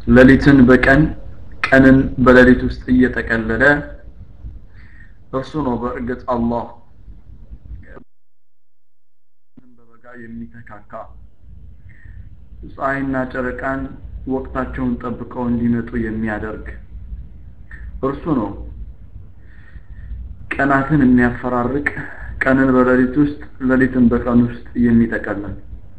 ሌሊትን በቀን ቀንን በሌሊት ውስጥ እየጠቀለለ እርሱ ነው በእርግጥ አላህ በበጋ የሚተካካ ፀሐይና ጨረቃን ወቅታቸውን ጠብቀው እንዲመጡ የሚያደርግ እርሱ ነው ቀናትን የሚያፈራርቅ ቀንን በሌሊት ውስጥ ሌሊትን በቀን ውስጥ የሚጠቀልል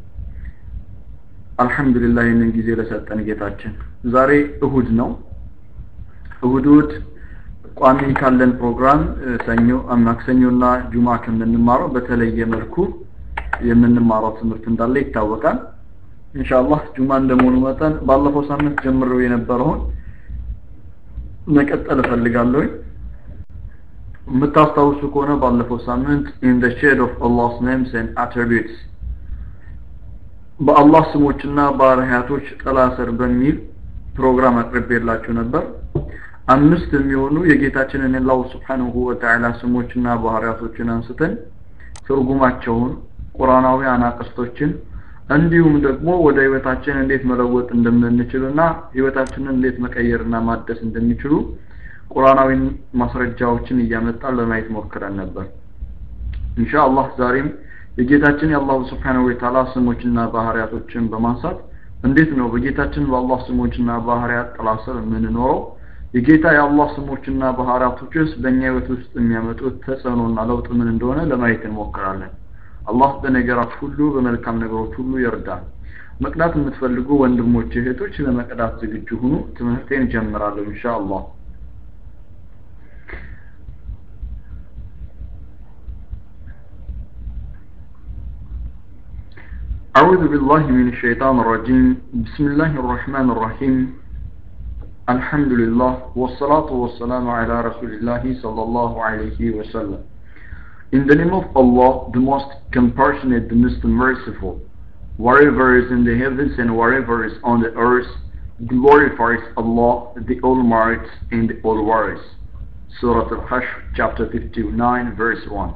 አልহামዱሊላህ ይህንን ጊዜ ለሰጠን ጌታችን ዛሬ እሁድ ነው እሁድ እሁድ ቋሚ ካለን ፕሮግራም ሰኞ ማክሰኞና ጁማ ከምንማረው በተለየ መልኩ የምንማረው ትምህርት እንዳለ ይታወቃል ኢንሻአላህ ጁማ እንደመሆኑ መጠን ባለፈው ሳምንት ጀምሮ የነበረውን መቀጠል እፈልጋለሁ የምታስታውሱ ከሆነ ባለፈው ሳምንት in the shade of Allah's names and attributes በአላህ ስሞችና ባህሪያቶች ጥላ ስር በሚል ፕሮግራም አቅርቤላችሁ ነበር አምስት የሚሆኑ የጌታችንን የአላሁ ስብሓንሁ ወተዓላ ስሞችና ባህሪያቶችን አንስተን ትርጉማቸውን ቁርአናዊ አናቅስቶችን እንዲሁም ደግሞ ወደ ህይወታችን እንዴት መለወጥ እንደምንችልና ህይወታችንን እንዴት መቀየርና ማደስ እንደሚችሉ ቁርአናዊ ማስረጃዎችን እያመጣን ለማየት ሞክረን ነበር ኢንሻአላህ ዛሬም የጌታችን የአላሁ ስብሓንሁ ወተዓላ ስሞችና ባህሪያቶችን በማንሳት እንዴት ነው በጌታችን በአላህ ስሞችና ባህሪያት ጥላ ስር የምንኖረው የጌታ የአላህ ስሞችና ባህሪያቶችስ በእኛ ህይወት ውስጥ የሚያመጡት ተጽዕኖና ለውጥ ምን እንደሆነ ለማየት እንሞክራለን አላህ በነገራት ሁሉ በመልካም ነገሮች ሁሉ ይርዳል መቅዳት የምትፈልጉ ወንድሞች እህቶች ለመቅዳት ዝግጁ ሁኑ ትምህርቴን ጀምራለሁ ኢንሻአላህ أعوذ بالله من الشيطان الرجيم بسم الله الرحمن الرحيم الحمد لله والصلاة والسلام على رسول الله صلى الله عليه وسلم In the name of Allah, the most compassionate, the most merciful, whatever is in the heavens and whatever is on the earth, glorifies Allah, the Almighty and the All-Wise. Surah Al-Hashr, chapter 59, verse 1.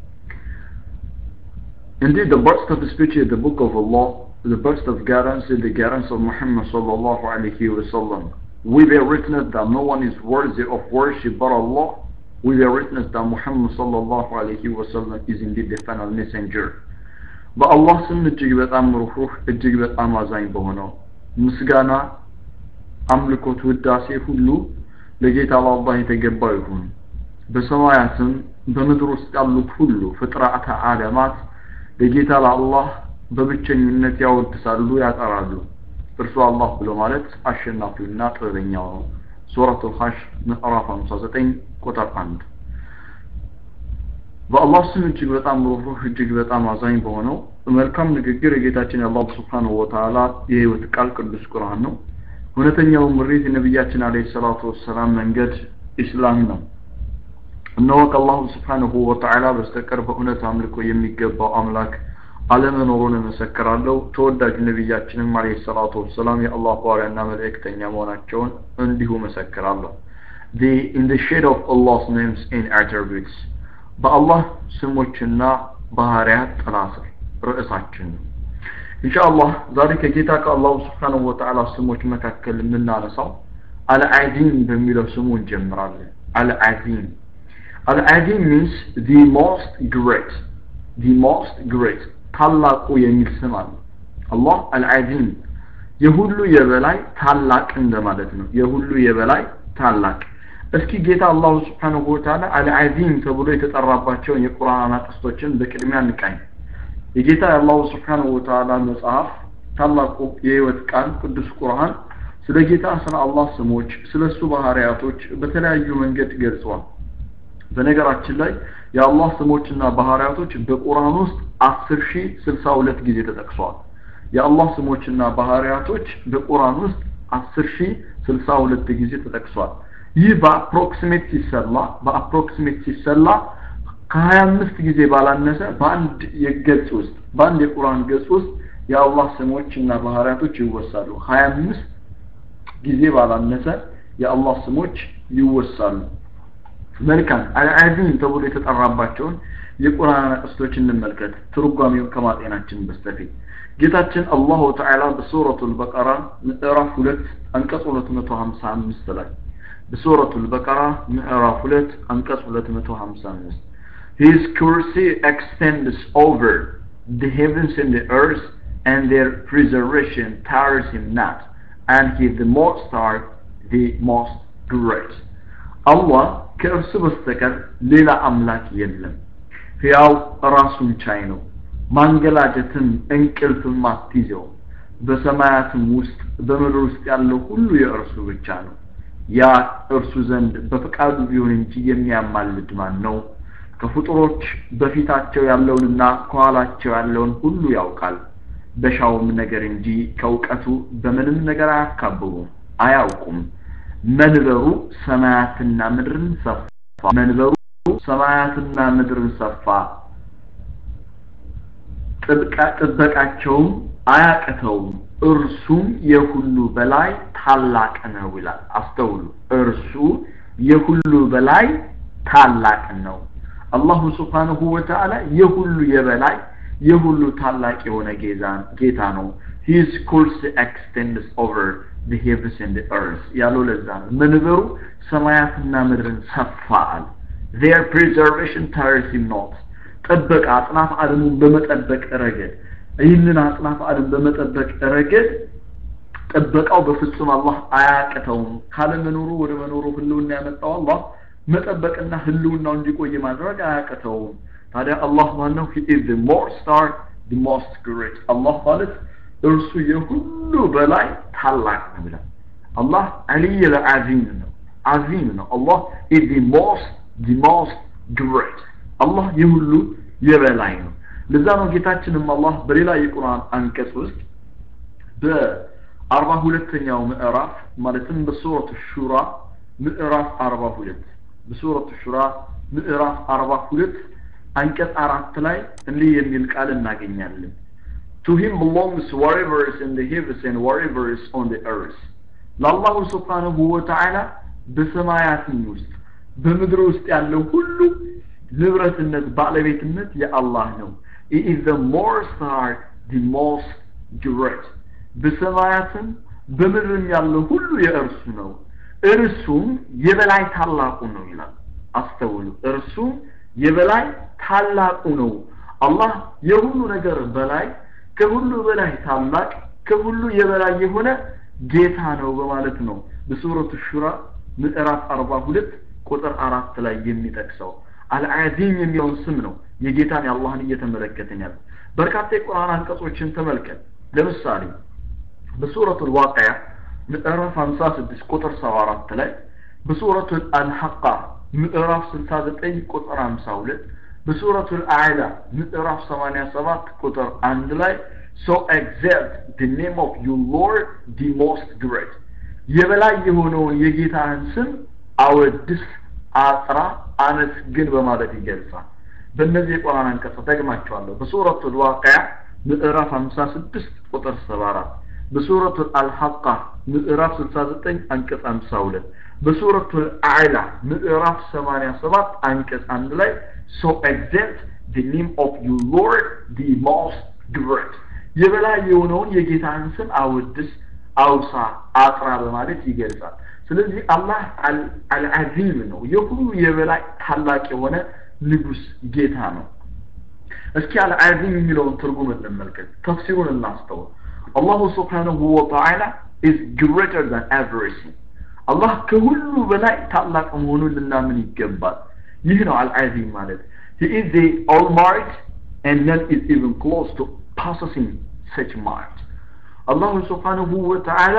Indeed, the burst of speech is the book of Allah, the burst of guidance is the guidance of Muhammad sallallahu alayhi wasallam. We bear witness that no one is worthy of worship but Allah. We bear witness that Muhammad sallallahu alayhi wasallam is indeed the final messenger. በአላህ ስም እጅግ በጣም ሩህሩህ እጅግ በጣም አዛኝ በሆነው ምስጋና አምልኮት ውዳሴ ሁሉ ለጌታ ለአላህ የተገባው ይሁን በሰማያትም በምድር ውስጥ ያሉት ሁሉ ፍጥረአተ ዓለማት ለጌታ ለአላህ በብቸኝነት ያወድሳሉ ያጠራሉ እርሱ አላህ ብሎ ማለት አሸናፊውና ጥበበኛው ነው ሱረቱ ሐሽር ምዕራፍ 59 ቁጥር 1 በአላህ ስም እጅግ በጣም ሩህሩህ እጅግ በጣም አዛኝ በሆነው መልካም ንግግር የጌታችን የአላህ ስብሓንሁ ወተዓላ የህይወት ቃል ቅዱስ ቁርአን ነው እውነተኛው ምሪት የነቢያችን አለይሂ ሰላቱ ወሰላም መንገድ ኢስላም ነው እነሆ ከአላሁ ስብሓንሁ ወተዓላ በስተቀር በእውነት አምልኮ የሚገባው አምላክ አለመኖሩን እመሰክራለሁ ተወዳጁ ነቢያችንም አለይሂ ሰላቱ ወሰላም የአላህ ባሪያና መልእክተኛ መሆናቸውን እንዲሁ መሰክራለሁ the in the shade of Allah's names and attributes በአላህ ስሞችና ባህሪያት ጥላ ስር ርዕሳችን ነው ኢንሻአላህ ዛሬ ከጌታ ከአላሁ ስብሓንሁ ወተዓላ ስሞች መካከል የምናነሳው አልዓዚም በሚለው ስሙ እንጀምራለን አልዓዚም አልዓዚም means the most great the most great ታላቁ የሚል ስም አለ አላህ አልዓዚም የሁሉ የበላይ ታላቅ እንደማለት ነው የሁሉ የበላይ ታላቅ እስኪ ጌታ አላሁ ስብሓንሁ ወተዓላ አልዓዚም ተብሎ የተጠራባቸውን የቁርአን አናቅስቶችን በቅድሚያ እንቃኝ የጌታ የአላሁ ስብሓንሁ ወተዓላ መጽሐፍ ታላቁ የህይወት ቃል ቅዱስ ቁርአን ስለ ጌታ ስለ አላህ ስሞች ስለ እሱ ባህሪያቶች በተለያዩ መንገድ ገልጿል በነገራችን ላይ የአላህ ስሞችና ባህሪያቶች በቁርአን ውስጥ አስር ሺህ ስልሳ ሁለት ጊዜ ተጠቅሷል የአላህ ስሞችና ባህሪያቶች በቁርአን ውስጥ አስር ሺህ ስልሳ ሁለት ጊዜ ተጠቅሷል ይህ በአፕሮክሲሜት ሲሰላ በአፕሮክሲሜት ሲሰላ ከሀያ አምስት ጊዜ ባላነሰ በአንድ የገጽ ውስጥ በአንድ የቁርአን ገጽ ውስጥ የአላህ ስሞች እና ባህሪያቶች ይወሳሉ ሀያ አምስት ጊዜ ባላነሰ የአላህ ስሞች ይወሳሉ መልካም አልዓዚም ተብሎ የተጠራባቸውን የቁርአን አቅስቶች እንመልከት ትርጓሜውን ከማጤናችን በስተፊት ጌታችን አላሁ ተዓላ በሱረቱል በቀራ ምዕራፍ ሁለት አንቀጽ 255 ላይ በሱረቱል በቀራ ምዕራፍ ሁለት አንቀጽ 255 His curse extends over the heavens and the earth and their preservation tires him not and he the most high the most great አላህ ከእርሱ በስተቀር ሌላ አምላክ የለም ሕያው ራሱን ቻይ ነው ማንገላጀትም እንቅልፍም አትይዘው በሰማያትም ውስጥ በምድር ውስጥ ያለው ሁሉ የእርሱ ብቻ ነው ያ እርሱ ዘንድ በፈቃዱ ቢሆን እንጂ የሚያማልድ ማን ነው ከፍጡሮች በፊታቸው ያለውንና ከኋላቸው ያለውን ሁሉ ያውቃል በሻውም ነገር እንጂ ከእውቀቱ በምንም ነገር አያካብቡም አያውቁም መንበሩ ሰማያትና ምድርን ሰፋ መንበሩ ሰማያትና ምድርን ሰፋ ጥበቃቸውም አያቅተውም እርሱም የሁሉ በላይ ታላቅ ነው ይላል አስተውሉ እርሱ የሁሉ በላይ ታላቅ ነው አላሁ ስብሓንሁ ወተዓላ የሁሉ የበላይ የሁሉ ታላቅ የሆነ ጌታ ነው ሂዝ ኩርስ ኤክስቴንድስ ኦቨር the heavens and the earth ያለው ለዛ ነው መንበሩ ሰማያትና ምድርን ሰፋል their preservation tires him not ጥበቃ አጽናፍ ዓለሙን በመጠበቅ ረገድ ይህንን አጽናፍ ዓለም በመጠበቅ ረገድ ጥበቃው በፍጹም አላህ አያቅተውም ካለመኖሩ ወደ መኖሩ ህልውና ያመጣው አላህ መጠበቅና ህልውናው እንዲቆይ ማድረግ አያቅተውም ታዲያ አላህ ማነው he is the most star the most great አላህ ማለት እርሱ የሁሉ በላይ ታላቅ ነው ይላል አላህ አልይ ለአዚም ነው አዚም ነው አላህ is the most the most great አላህ የሁሉ የበላይ ነው ለዛ ነው ጌታችንም አላህ በሌላ የቁርአን አንቀጽ ውስጥ በአርባ ሁለተኛው ምዕራፍ ማለትም በሱረቱ ሹራ ምዕራፍ አርባ ሁለት በሱረቱ ሹራ ምዕራፍ አርባ ሁለት አንቀጽ አራት ላይ እንዲህ የሚል ቃል እናገኛለን To him belongs whatever is in the heavens and whatever is on the earth. ለአላሁ ስብሓንሁ ወተዓላ በሰማያትም ውስጥ በምድር ውስጥ ያለው ሁሉ ንብረትነት ባለቤትነት የአላህ ነው He is the most high, the most great. በሰማያትም በምድርም ያለው ሁሉ የእርሱ ነው እርሱም የበላይ ታላቁ ነው ይላል አስተውሉ እርሱም የበላይ ታላቁ ነው አላህ የሁሉ ነገር በላይ ከሁሉ በላይ ታላቅ ከሁሉ የበላይ የሆነ ጌታ ነው በማለት ነው በሱረቱ ሹራ ምዕራፍ አርባ ሁለት ቁጥር አራት ላይ የሚጠቅሰው አልዓዚም የሚለውን ስም ነው የጌታን የአላህን እየተመለከትን ያለ በርካታ የቁርአን አንቀጾችን ተመልከት ለምሳሌ በሱረቱ ልዋቅያ ምዕራፍ 56 ቁጥር 74 ላይ በሱረቱ አልሐቃ ምዕራፍ 69 ቁጥር 52 በሱረቱ አዕላ ምዕራፍ 87 ቁጥር 1 ላይ so exalt the name of your lord the most great የበላይ የሆነውን የጌታህን ስም አወድስ አጥራ አመስግን በማለት ይገልጻል በእነዚህ የቁርአን አንቀጽ ደግማቸዋለሁ በሱረቱ ልዋቅያ ምዕራፍ 56 ቁጥር 74 በሱረቱ አልሐቃ ምዕራፍ 69 አንቀጽ 52 በሱረቱ አዕላ ምዕራፍ 87 አንቀጽ 1 ላይ so exalt the name of your lord the most great የበላይ የሆነውን የጌታን ስም አወድስ አውሳ አጥራ በማለት ይገልጻል ስለዚህ አላህ አልዓዚም ነው የሁሉ የበላይ ታላቅ የሆነ ንጉስ ጌታ ነው እስኪ አልዓዚም የሚለውን ትርጉም እንመልከት ተፍሲሩን እናስተውል አላሁ ስብሓንሁ ወተዓላ is greater than everything አላህ ከሁሉ በላይ ታላቅ መሆኑን ልናምን ይገባል ይህ ነው አልዓዚም ማለት he is the almighty and none is even close to possessing such might አላሁ ስብሓንሁ ወተዓላ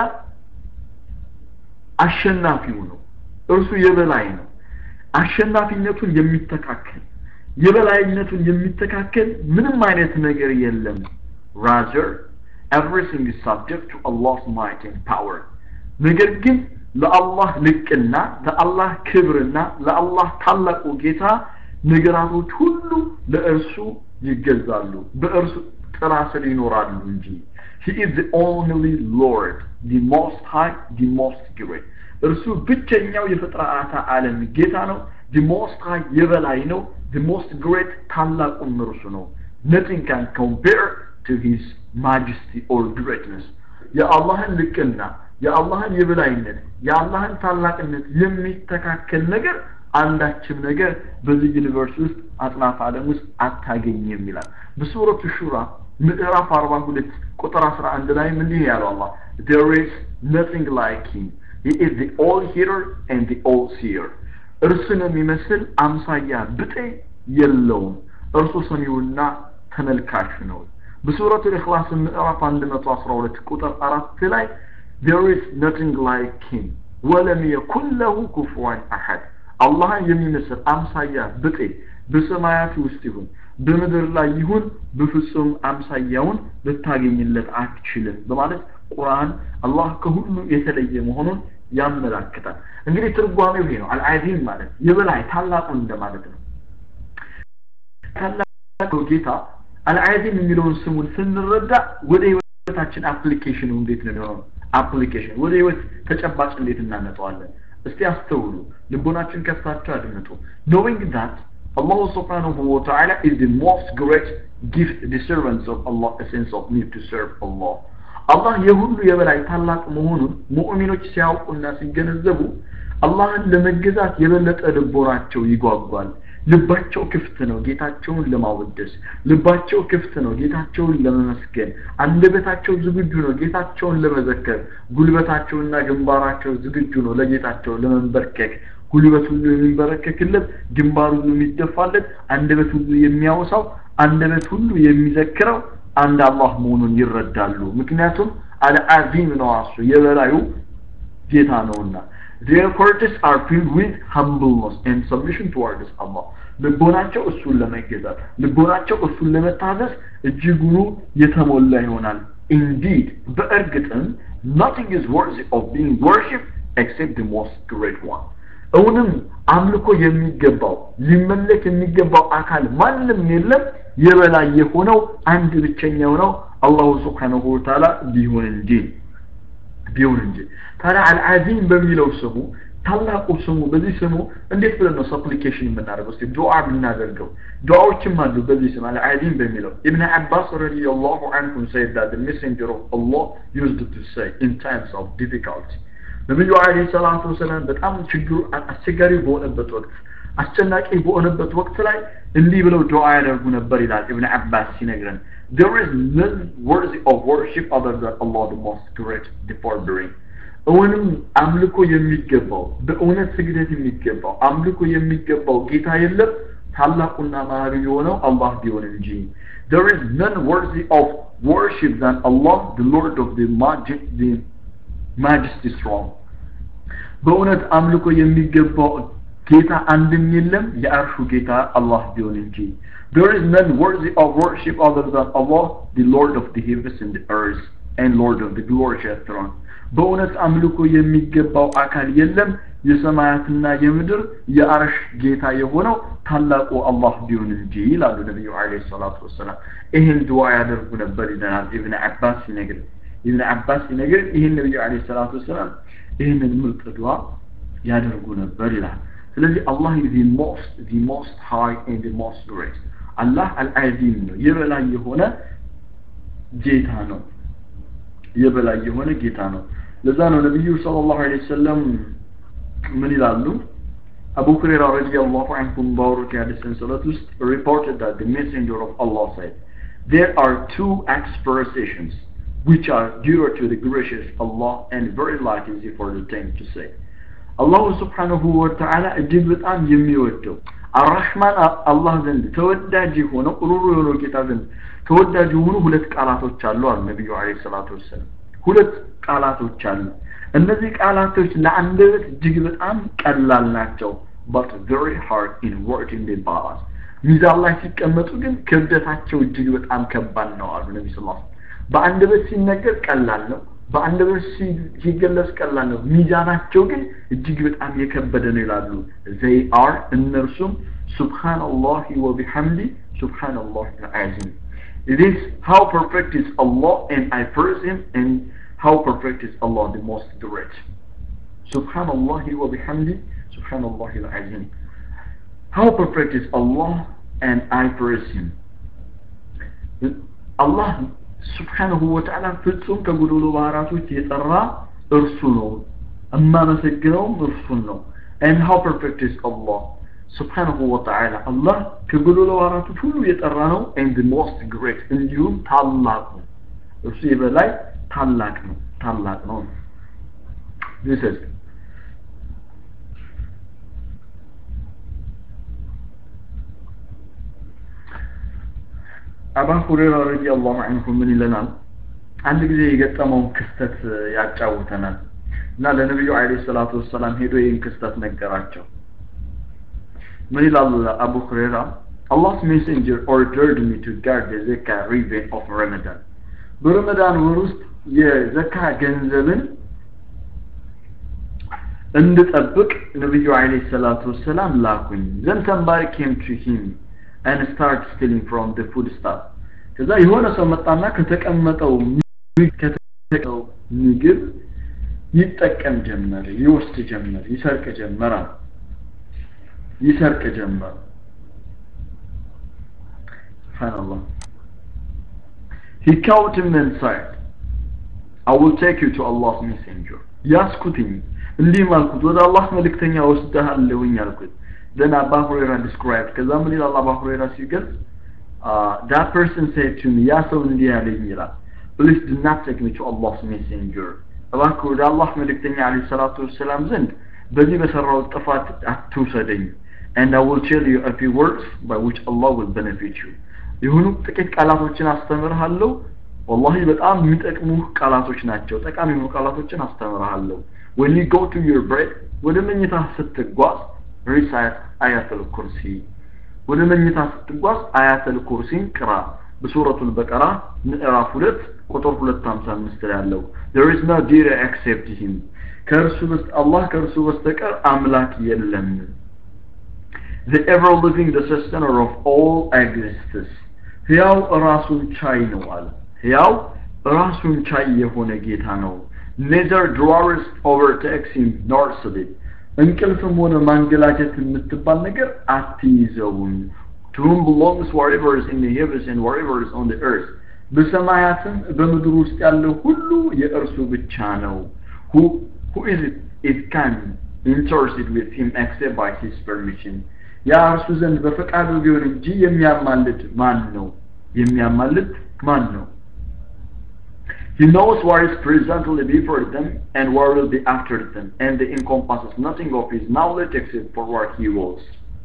አሸናፊው ነው እርሱ የበላይ ነው አሸናፊነቱን የሚተካከል የበላይነቱን የሚተካከል ምንም አይነት ነገር የለም rather everything is subject to Allah's might and power ነገር ግን ለአላህ ልቅና ለአላህ ክብርና ለአላህ ታላቁ ጌታ ነገራቶች ሁሉ ለእርሱ ይገዛሉ በእርሱ ጥላ ስር ይኖራሉ እንጂ He is the only Lord, the most high, the most great. እርሱ ብቸኛው የፍጥረአታ ዓለም ጌታ ነው። the most high የበላይ ነው። the most great ታላቁም እርሱ ነው nothing can compare to his majesty or greatness የአላህን ልቅና የአላህን የበላይነት የአላህን ታላቅነት የሚተካከል ነገር አንዳችም ነገር በዚህ ዩኒቨርስ ውስጥ አጥናፍ ዓለም ውስጥ አታገኝም ይላል በሱረቱ ሹራ ምዕራፍ 42 ቁጥር 11 ላይ ምን ይሄ ያለው አላህ there is nothing like him he is the all hearer and the all seer እርሱን የሚመስል አምሳያ ብጤ የለውም እርሱ ሰሚውና ተመልካች ነው በሱረቱ ኢኽላስ ምዕራፍ 112 ቁጥር 4 ላይ there is nothing like him ወለም የኩን ለሁ ኩፉዋን አሐድ አላህን የሚመስል አምሳያ ብጤ በሰማያት ውስጥ ይሁን በምድር ላይ ይሁን በፍጹም አምሳያውን ልታገኝለት አትችልም በማለት ቁርአን አላህ ከሁሉ የተለየ መሆኑን ያመላክታል እንግዲህ ትርጓሜው ይሄ ነው አልዓዚም ማለት የበላይ ታላቁ እንደማለት ነው ታላቁ ጌታ አልዓዚም የሚለውን ስሙን ስንረዳ ወደ ህይወታችን አፕሊኬሽኑ እንዴት ነው የሚሆነው አፕሊኬሽን ወደ ህይወት ተጨባጭ እንዴት እናመጣዋለን እስቲ አስተውሉ ልቦናችን ከፍታችሁ አድምጡ knowing that Allah subhanahu wa ta'ala is the most great gift the servants of Allah a sense of need to serve Allah አላህ የሁሉ የበላይ ታላቅ መሆኑን ሙእሚኖች ሲያውቁና ሲገነዘቡ አላህን ለመገዛት የበለጠ ልቦናቸው ይጓጓል ልባቸው ክፍት ነው ጌታቸውን ለማወደስ ልባቸው ክፍት ነው ጌታቸውን ለመመስገን አንደበታቸው ዝግጁ ነው ጌታቸውን ለመዘከር ጉልበታቸውና ግንባራቸው ዝግጁ ነው ለጌታቸው ለመንበርከክ ጉልበት ሁሉ የሚንበረከክለት ግንባር ሁሉ የሚደፋለት አንደበት ሁሉ የሚያወሳው አንደበት ሁሉ የሚዘክረው አንድ አላህ መሆኑን ይረዳሉ ምክንያቱም አልዓዚም ነው እሱ የበላዩ ጌታ ነውና their hearts are filled with humbleness and submission towards Allah ልቦናቸው እሱን ለመገዛት ልቦናቸው እሱን ለመታዘዝ እጅጉኑ የተሞላ ይሆናል indeed በእርግጥም nothing is worthy of being worshipped except the most great one እውንም አምልኮ የሚገባው ሊመለክ የሚገባው አካል ማንም የለም የበላይ የሆነው አንድ ብቸኛው ነው አላሁ ስብሓንሁ ወተዓላ ቢሆን እንጂ ቢሆን እንጂ ታዲያ አልዓዚም በሚለው ስሙ ታላቁ ስሙ በዚህ ስሙ እንዴት ብለን ነው ሰፕሊኬሽን የምናደርገው እስቲ ዱዓ ብናደርገው ዱዓዎችም አሉ በዚህ ስም አልዓዚም በሚለው ኢብን አባስ ረዲየላሁ አንሁም said that the messenger of Allah used to say in times of difficulty ነብዩ አለይሂ ሰላቱ ወሰላም በጣም ችግሩ አስቸጋሪ በሆነበት ወቅት አስጨናቂ በሆነበት ወቅት ላይ እንዲህ ብለው ዱዓ ያደርጉ ነበር ይላል ኢብን አባስ ሲነግረን there is none worthy of worship other than Allah the most great the forbearing እውንም አምልኮ የሚገባው በእውነት ስግደት የሚገባው አምልኮ የሚገባው ጌታ የለም ታላቁና ማሪ የሆነው አላህ ቢሆን እንጂ there is none worthy of worship than Allah the Lord of the majesty, the majesty strong በእውነት አምልኮ የሚገባው ጌታ አንድም የለም የአርሹ ጌታ አላህ ቢሆን እንጂ there is none worthy of worship other than Allah the Lord of the heavens and the earth and Lord of the glorious throne በእውነት አምልኮ የሚገባው አካል የለም የሰማያትና የምድር የአርሽ ጌታ የሆነው ታላቁ አላህ ቢሆን እንጂ ይላሉ ነቢዩ አለ ሰላቱ ወሰላም ይህን ድዋ ያደርጉ ነበር ይለናል ኢብን አባስ ሲነግር ኢብን አባስ ሲነግር ይህን ነቢዩ አለ ሰላቱ ወሰላም ይህንን ምርጥ ድዋ ያደርጉ ነበር ይላል ስለዚህ አላህ the most the most high and the most great አላህ አልዓዚም ነው የበላይ የሆነ ጌታ ነው የበላይ የሆነ ጌታ ነው ለዛ ነው ነቢዩ ሰለላሁ ዐለይሂ ወሰለም ምን ይላሉ አቡ ሁረይራ ረዲየላሁ ዐንሁ ባወሩት የሐዲስ ሰንሰለት ውስጥ reported that the messenger of Allah said there are two expressions which are dearer to the gracious Allah and very light easy for the thing to say አላሁ ስብሓንሁ ወተዓላ እጅግ በጣም የሚወደው አራሕማን አላህ ዘንድ ተወዳጅ የሆነው ሩሩ የሆነው ጌታ ዘንድ ተወዳጅ የሆኑ ሁለት ቃላቶች አሉ አሉ ነቢዩ አለ ሰላቱ ወሰላም ሁለት ቃላቶች አሉ እነዚህ ቃላቶች ለአንደበት እጅግ በጣም ቀላል ናቸው but very hard in word in the balance ሚዛን ላይ ሲቀመጡ ግን ክብደታቸው እጅግ በጣም ከባድ ነው አሉ ነቢ ስ በአንደበት ሲነገር ቀላል ነው በአንደበት ሲገለጽ ቀላል ነው ሚዛናቸው ግን እጅግ በጣም የከበደ ነው ይላሉ ዘይ አር እነርሱም ሱብሃንአላህ ወቢሐምዲ ሱብሃንአላህ አልዓዚም It is how perfect is Allah and I praise Him and how perfect is Allah the most great. Subhanallah wa bihamdi, Subhanallah al-Azim. how perfect is Allah and I praise him አላህ ስብሓንሁ ወተዓላ ፍጹም ከጎዶሎ ባህራቶች የጠራ እርሱ ነው እማመሰግነውም እርሱን ነው and how perfect is Allah ስብሓንሁ ወተዓላ አላህ ከጎዶሎ ባህራቶች ሁሉ የጠራ ነው and the most great እንዲሁም ታላቅ ነው እርሱ የበላይ ታላቅ ነው ታላቅ ነው this is አባ ሁሬራ ረዲየላሁ ዐንሁ ምን ይለናል አንድ ጊዜ የገጠመውን ክስተት ያጫውተናል እና ለነቢዩ አለይሂ ሰላቱ ወሰላም ሄዶ ይህን ክስተት ነገራቸው ምን ይላል አቡ ሁሬራ Allah's messenger ordered me to guard the zakah ribbon of Ramadan በረመዳን ወር ውስጥ የዘካ ገንዘብን እንድጠብቅ ነቢዩ አለይሂ ሰላቱ ወሰላም ላኩኝ then somebody came to him and start stealing from the food stuff ከዛ የሆነ ሰው መጣና ከተቀመጠው ከተቀመጠው ምግብ ይጠቀም ጀመር ይወስድ ጀመር ይሰርቅ ጀመር ይሰርቅ ጀመር subhanallah he caught him and said I will take you to Allah's messenger ያስኩትኝ እንዲህ አልኩት ወደ አላህ መልእክተኛ ወስደሃለሁኝ አልኩት then Abu Huraira described ከዛ ምን ይላል አባ ሁሬራ ሲገልጽ that person said to me ያ ሰው እንዲህ ያለኝ ይላል please do not take me to Allah's messenger እባክህ ወደ አላህ መልእክተኛ አለይሂ ሰላቱ ወሰላም ዘንድ በዚህ በሰራው ጥፋት አትውሰደኝ and I will tell you a few words by which Allah will benefit you የሆኑ ጥቂት ቃላቶችን አስተምርሃለሁ ወላሂ በጣም የሚጠቅሙ ቃላቶች ናቸው ጠቃሚ የሆኑ ቃላቶችን አስተምርሃለሁ when you go to your bed ወደ መኝታ ስትጓዝ ሪሳይት አያተል ኩርሲ ወደ መኝታ ስትጓዝ አያተል ኩርሲን ቅራ በሱረቱል በቀራ ምዕራፍ ሁለት ቁጥር ሁለት ሀምሳ አምስት ላይ ያለው there is no dear except him ከእርሱ በስተ አላህ ከእርሱ በስተቀር አምላክ የለም the ever living the sustainer of all existence ሕያው ራሱን ቻይ ነው አለ ሕያው ራሱን ቻይ የሆነ ጌታ ነው neither drawers overtakes him nor sleep እንቅልፍም ሆነ ማንገላጀት የምትባል ነገር አትይዘውም to whom belongs whatever is in the heavens and whatever is on the earth በሰማያትም በምድር ውስጥ ያለው ሁሉ የእርሱ ብቻ ነው who who is it it can intercede with him except by his permission ያ እርሱ ዘንድ በፈቃዱ ቢሆን እንጂ የሚያማልድ ማን ነው የሚያማልድ ማን ነው He knows what is presently before them and what will be after them, and they encompasses nothing of his knowledge except for what he wills.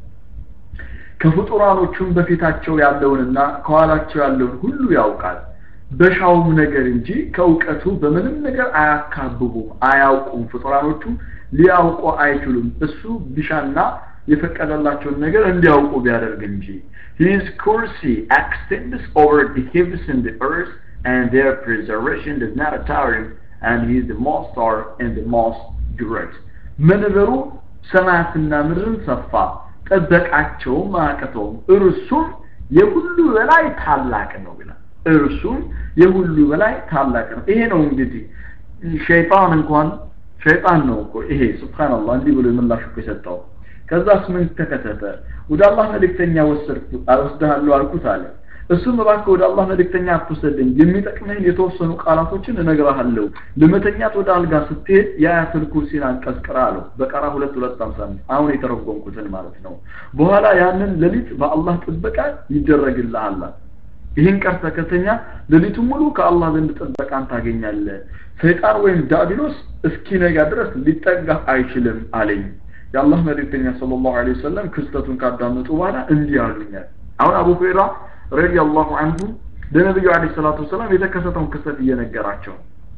ከፍጡራኖቹም በፊታቸው ያለውንና ከኋላቸው ያለውን ሁሉ ያውቃል በሻውም ነገር እንጂ ከእውቀቱ በምንም ነገር አያካብቡም አያውቁም ፍጡራኖቹ ሊያውቁ አይችሉም እሱ ቢሻና የፈቀደላቸውን ነገር እንዲያውቁ ቢያደርግ እንጂ his currency extends over the heavens and the earth and their preservation does not tire him and he is the most star and the most great መንበሩ ሰማያትና ምድርን ሰፋ ጠበቃቸውም አያቅተውም እርሱም የሁሉ በላይ ታላቅ ነው ይላል እርሱም የሁሉ በላይ ታላቅ ነው ይሄ ነው እንግዲህ ሸይጣን እንኳን ሸይጣን ነው እኮ ይሄ ስብሓንላህ እንዲህ ብሎ የምላሽ እኮ የሰጠው ከዛስ ምን ተከሰተ ወደ አላህ መልእክተኛ ወሰድኩ ወስድሃለሁ አልኩት አለ እሱም እባክህ ወደ አላህ መልእክተኛ አትውሰደኝ የሚጠቅምህን የተወሰኑ ቃላቶችን እነግርሃለሁ ለመተኛት ወደ አልጋ ስትሄድ የአያተል ኩርሲን አንቀጽ ቅራ አለው በቀራ ሁለት ሁለት ሀምሳ አምስት አሁን የተረጎምኩትን ማለት ነው በኋላ ያንን ሌሊት በአላህ ጥበቃ ይደረግልሃል ይህን ቀርተ ከተኛ ሌሊቱ ሙሉ ከአላህ ዘንድ ጥበቃን ታገኛለህ ሰይጣን ወይም ዳቢሎስ እስኪነጋ ድረስ ሊጠጋ አይችልም አለኝ የአላህ መልእክተኛ ሰለላሁ ዐለይሂ ወሰለም ክስተቱን ካዳመጡ በኋላ እንዲህ አሉኛል አሁን አቡ ሁረይራ ረዲየላሁ ዐንሁ ለነብዩ ዐለይሂ ሰላቱ ወሰላም የተከሰተውን ክስተት እየነገራቸው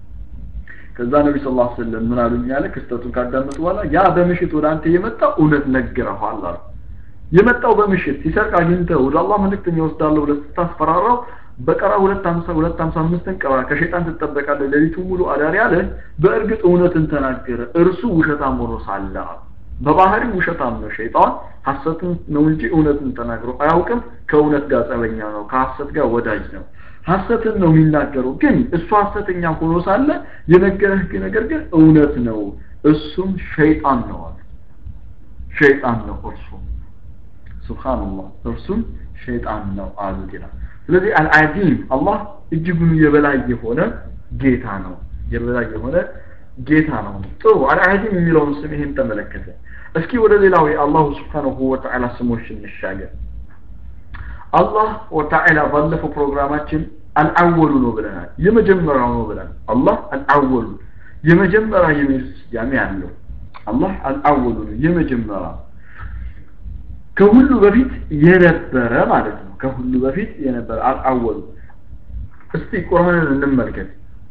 ከዛ ነቢ ስ ላ ስለም ምን አሉኝ ያለ ክስተቱን ካዳመጡ በኋላ ያ በምሽት ወደ አንተ የመጣው እውነት ነግረኋል አሉ የመጣው በምሽት ሲሰርቅ አግኝተህ ወደ አላህ መልእክተኛ ወስዳለሁ ብለህ ስታስፈራራው በቀራ ሁለት ሀምሳ ሁለት ሀምሳ አምስትን ቀራ ከሸይጣን ትጠበቃለህ ሌሊቱ ሙሉ አዳሪ አለ በእርግጥ እውነትን ተናገረ እርሱ ውሸታም ሆኖ ሳለ በባህሪው ውሸታም ነው ሸይጣን ሐሰትን ነው እንጂ እውነትን ተናግሮ አያውቅም ከእውነት ጋር ጸበኛ ነው ከሐሰት ጋር ወዳጅ ነው ሐሰትን ነው የሚናገረው ግን እሱ ሐሰተኛ ሆኖ ሳለ የነገረህ ነገር ግን እውነት ነው እሱም ሸይጣን ነው አለ ሸይጣን ነው እርሱ ሱብሃንአላህ እርሱም ሸይጣን ነው አሉት ይላል ስለዚህ አልዓዚም አላህ እጅጉን የበላይ የሆነ ጌታ ነው የበላይ የሆነ ጌታ ነው ጥሩ አልዓዚም የሚለውን ስም ይሄን ተመለከተ እስኪ ወደ ሌላው የአላሁ ስብሓንሁ ወተዓላ ስሞች እንሻገር አላህ ወተዓላ ባለፈው ፕሮግራማችን አልአወሉ ነው ብለናል የመጀመሪያው ነው ብለናል አላህ አልአወሉ የመጀመሪያ የሚል ስያሜ አለው አላህ አልአወሉ ነው የመጀመሪያ ከሁሉ በፊት የነበረ ማለት ነው ከሁሉ በፊት የነበረ አልአወሉ እስቲ ቁርአንን እንመልከት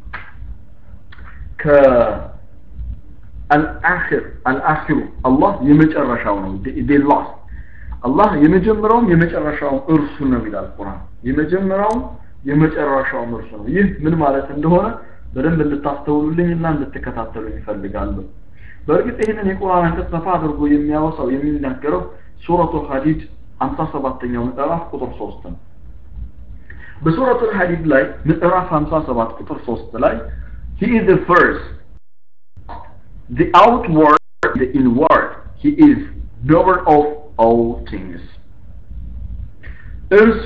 ከአልአኺር አልአኺሩ አላህ የመጨረሻው ነው ዴ ላስት አላህ የመጀመሪያውም የመጨረሻውም እርሱ ነው ይላል ቁርአን የመጀመሪያውም የመጨረሻውም እርሱ ነው ይህ ምን ማለት እንደሆነ በደንብ እንድታስተውሉልኝ እና እንድትከታተሉ ይፈልጋሉ በእርግጥ ይህንን የቁርአን አንቀጽ ሰፋ አድርጎ የሚያወሳው የሚናገረው ሱረቱ ሐዲድ 57ኛው ምዕራፍ ቁጥር 3 ነው በሱረቱ ሐዲድ ላይ ምዕራፍ 57 ቁጥር 3 ላይ he is the first the outward the inward he is knower of all things እርሱ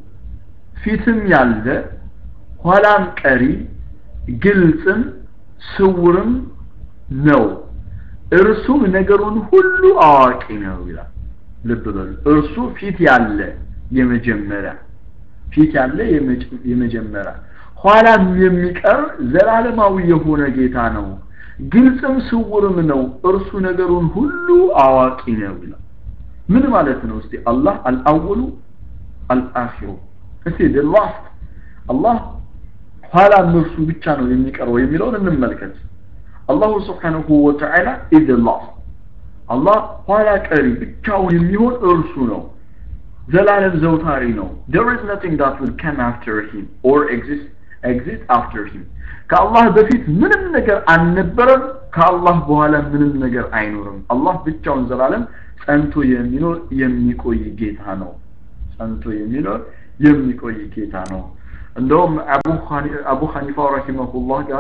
ፊትም ያለ ኋላም ቀሪ ግልጽም ስውርም ነው እርሱም ነገሩን ሁሉ አዋቂ ነው ይላል ልብ በሉ እርሱ ፊት ያለ የመጀመሪያ ፊት ያለ የመጀመሪያ ኋላም የሚቀር ዘላለማዊ የሆነ ጌታ ነው ግልጽም ስውርም ነው እርሱ ነገሩን ሁሉ አዋቂ ነው ይላል ምን ማለት ነው እስቲ አላህ አልአወሉ አልአኺሩ እስቲ ላስት አላህ ኋላም እርሱ ብቻ ነው የሚቀረው የሚለውን እንመልከት አላሁ ስብሓንሁ ወተዓላ ኢዝ ላስት አላህ ኋላ ቀሪ ብቻውን የሚሆን እርሱ ነው ዘላለም ዘውታሪ ነው there is nothing that will come after him or exist exist after him ከአላህ በፊት ምንም ነገር አልነበረም ከአላህ በኋላ ምንም ነገር አይኖርም አላህ ብቻውን ዘላለም ጸንቶ የሚኖር የሚቆይ ጌታ ነው ጸንቶ የሚኖር የሚቆይ ጌታ ነው እንደውም አቡ ሐኒፋ ረሂመሁላህ ጋር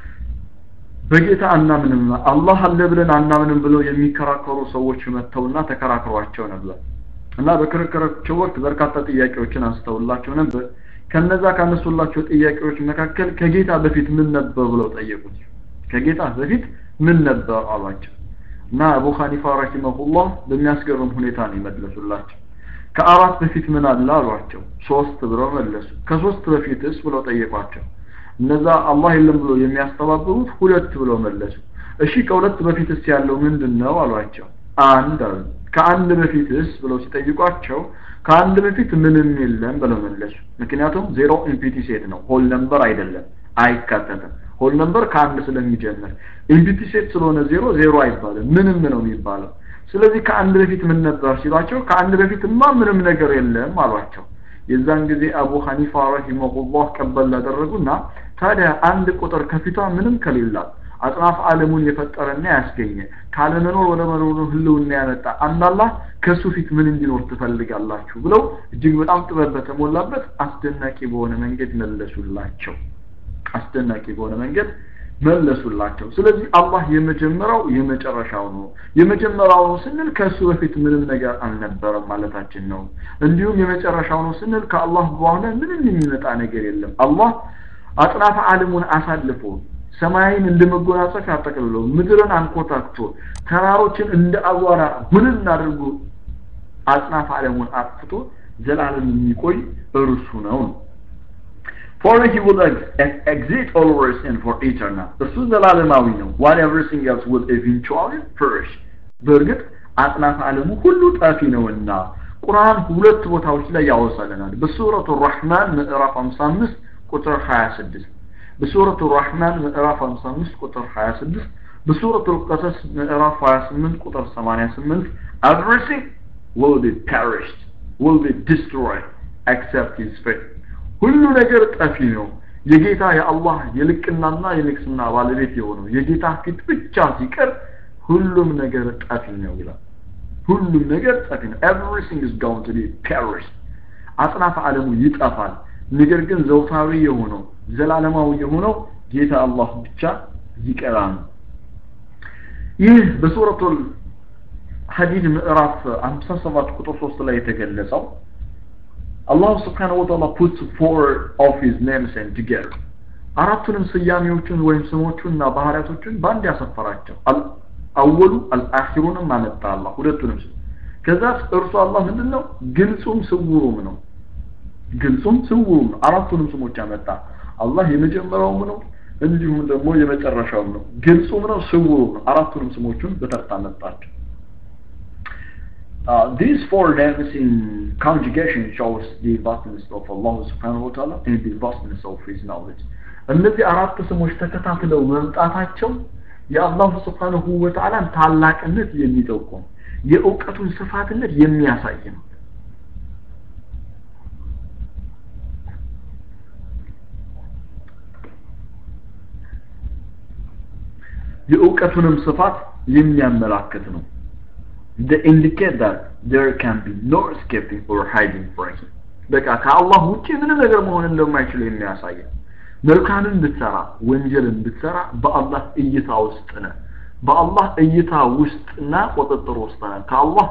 በጌታ አናምንም አላህ አለ ብለን አናምንም ብለው የሚከራከሩ ሰዎች መጥተውና ተከራክሯቸው ነበር እና በክርክራቸው ወቅት በርካታ ጥያቄዎችን አንስተውላቸው ነበር ከነዛ ካነሱላቸው ጥያቄዎች መካከል ከጌታ በፊት ምን ነበር ብለው ጠየቁት ከጌታ በፊት ምን ነበር አሏቸው እና አቡ ሐኒፋ ረሂመሁላህ በሚያስገርም ሁኔታ ነው የመለሱላቸው ከአራት በፊት ምን አለ አሏቸው ሶስት ብለው መለሱ ከሶስት በፊትስ ብለው ጠየቋቸው እነዛ አላህ የለም ብሎ የሚያስተባብሩት ሁለት ብለው መለሱ እሺ ከሁለት በፊትስ ያለው ምንድን ነው አሏቸው አንድ አሉ ከአንድ በፊትስ ብለው ሲጠይቋቸው ከአንድ በፊት ምንም የለም ብለው መለሱ ምክንያቱም ዜሮ ኢምፒቲ ሴት ነው ሆል ነምበር አይደለም አይካተትም ሆል ነምበር ከአንድ ስለሚጀምር ኢምፒቲ ሴት ስለሆነ ዜሮ ዜሮ አይባልም ምንም ነው የሚባለው ስለዚህ ከአንድ በፊት ምን ነበር ሲሏቸው ከአንድ በፊትማ ምንም ነገር የለም አሏቸው የዛን ጊዜ አቡ ሐኒፋ ረሂመሁላህ ቀበል ላደረጉና ታዲያ አንድ ቁጥር ከፊቷ ምንም ከሌላት አጽናፍ ዓለሙን የፈጠረና ያስገኘ ካለመኖር ወደ መኖሩ ህልውና ያመጣ አንድ አላህ ከሱ ፊት ምን እንዲኖር ትፈልጋላችሁ ብለው እጅግ በጣም ጥበብ በተሞላበት አስደናቂ በሆነ መንገድ መለሱላቸው አስደናቂ በሆነ መንገድ መለሱላቸው ስለዚህ አላህ የመጀመሪያው የመጨረሻው ነው የመጀመሪያው ነው ስንል ከእሱ በፊት ምንም ነገር አልነበረም ማለታችን ነው እንዲሁም የመጨረሻው ነው ስንል ከአላህ በኋላ ምንም የሚመጣ ነገር የለም አላህ አጥናፈ ዓለሙን አሳልፎ ሰማይን እንደ መጎናጸፊያ አጠቅልሎ ምድርን አንኮታክቶ ተራሮችን እንደ አቧራ ሁንን አድርጎ አጽናፈ ዓለሙን አጥፍቶ ዘላለም የሚቆይ እርሱ ነው For he will ex- exist always and for eternal. እርሱ ዘላለማዊ ነው while everything else will eventually perish. በእርግጥ አጥናፈ ዓለሙ ሁሉ ጠፊ ነውና ቁርአን ሁለት ቦታዎች ላይ ያወሳልናል በሱረቱ ራህማን ምዕራፍ 55 ቁጥር 26 በሱረቱ ራህማን ምዕራፍ 55 ቁጥር 26 በሱረቱ ቀሰስ ምዕራፍ 28 ቁጥር 88 everything will be perished will be destroyed except his faith ሁሉ ነገር ጠፊ ነው የጌታ የአላህ የልቅናና የንግስና ባለቤት የሆነው የጌታ ፊት ብቻ ሲቀር ሁሉም ነገር ጠፊ ነው ይላል ሁሉም ነገር ጠፊ ነው everything is going to be perished አጽናፈ ዓለሙ ይጠፋል ነገር ግን ዘውታዊ የሆነው ዘላለማዊ የሆነው ጌታ አላህ ብቻ ይቀራል ይህ በሱረቱል ሐዲድ ምዕራፍ 57 ቁጥር 3 ላይ የተገለጸው አላሁ ስብሓነሁ ወተዓላ puts four of his names and together አራቱንም ስያሜዎቹን ወይም ስሞቹንና ባህሪያቶቹን በአንድ ያሰፈራቸው አወሉ አልአኺሩንም አመጣ አላህ ሁለቱንም ስም ከዛ እርሱ አላህ ምንድነው ግልጹም ስውሩም ነው ግልጹም ስውሩም ነው አራቱንም ስሞች አመጣ አላህ የመጀመሪያውም ነው እንዲሁም ደግሞ የመጨረሻውም ነው ግልጹም ነው ስውሩም ነው አራቱንም ስሞቹን በተርታ መጣቸው Uh, these four names in conjugation shows the vastness of Allah subhanahu wa ta'ala and the vastness of His knowledge. እነዚህ አራት ስሞች ተከታትለው መምጣታቸው የአላሁ ስብሓንሁ ወተዓላን ታላቅነት የሚጠቁም የእውቀቱን ስፋትነት የሚያሳይ ነው የእውቀቱንም ስፋት የሚያመላክት ነው they indicate that there can be no escaping or hiding from him በቃ ከአላህ ውጭ ምንም ነገር መሆን እንደማይችል የሚያሳይ መልካምን ብትሰራ ወንጀልን ብትሰራ በአላህ እይታ ውስጥ ነህ በአላህ እይታ ውስጥና ቁጥጥር ውስጥ ነህ ከአላህ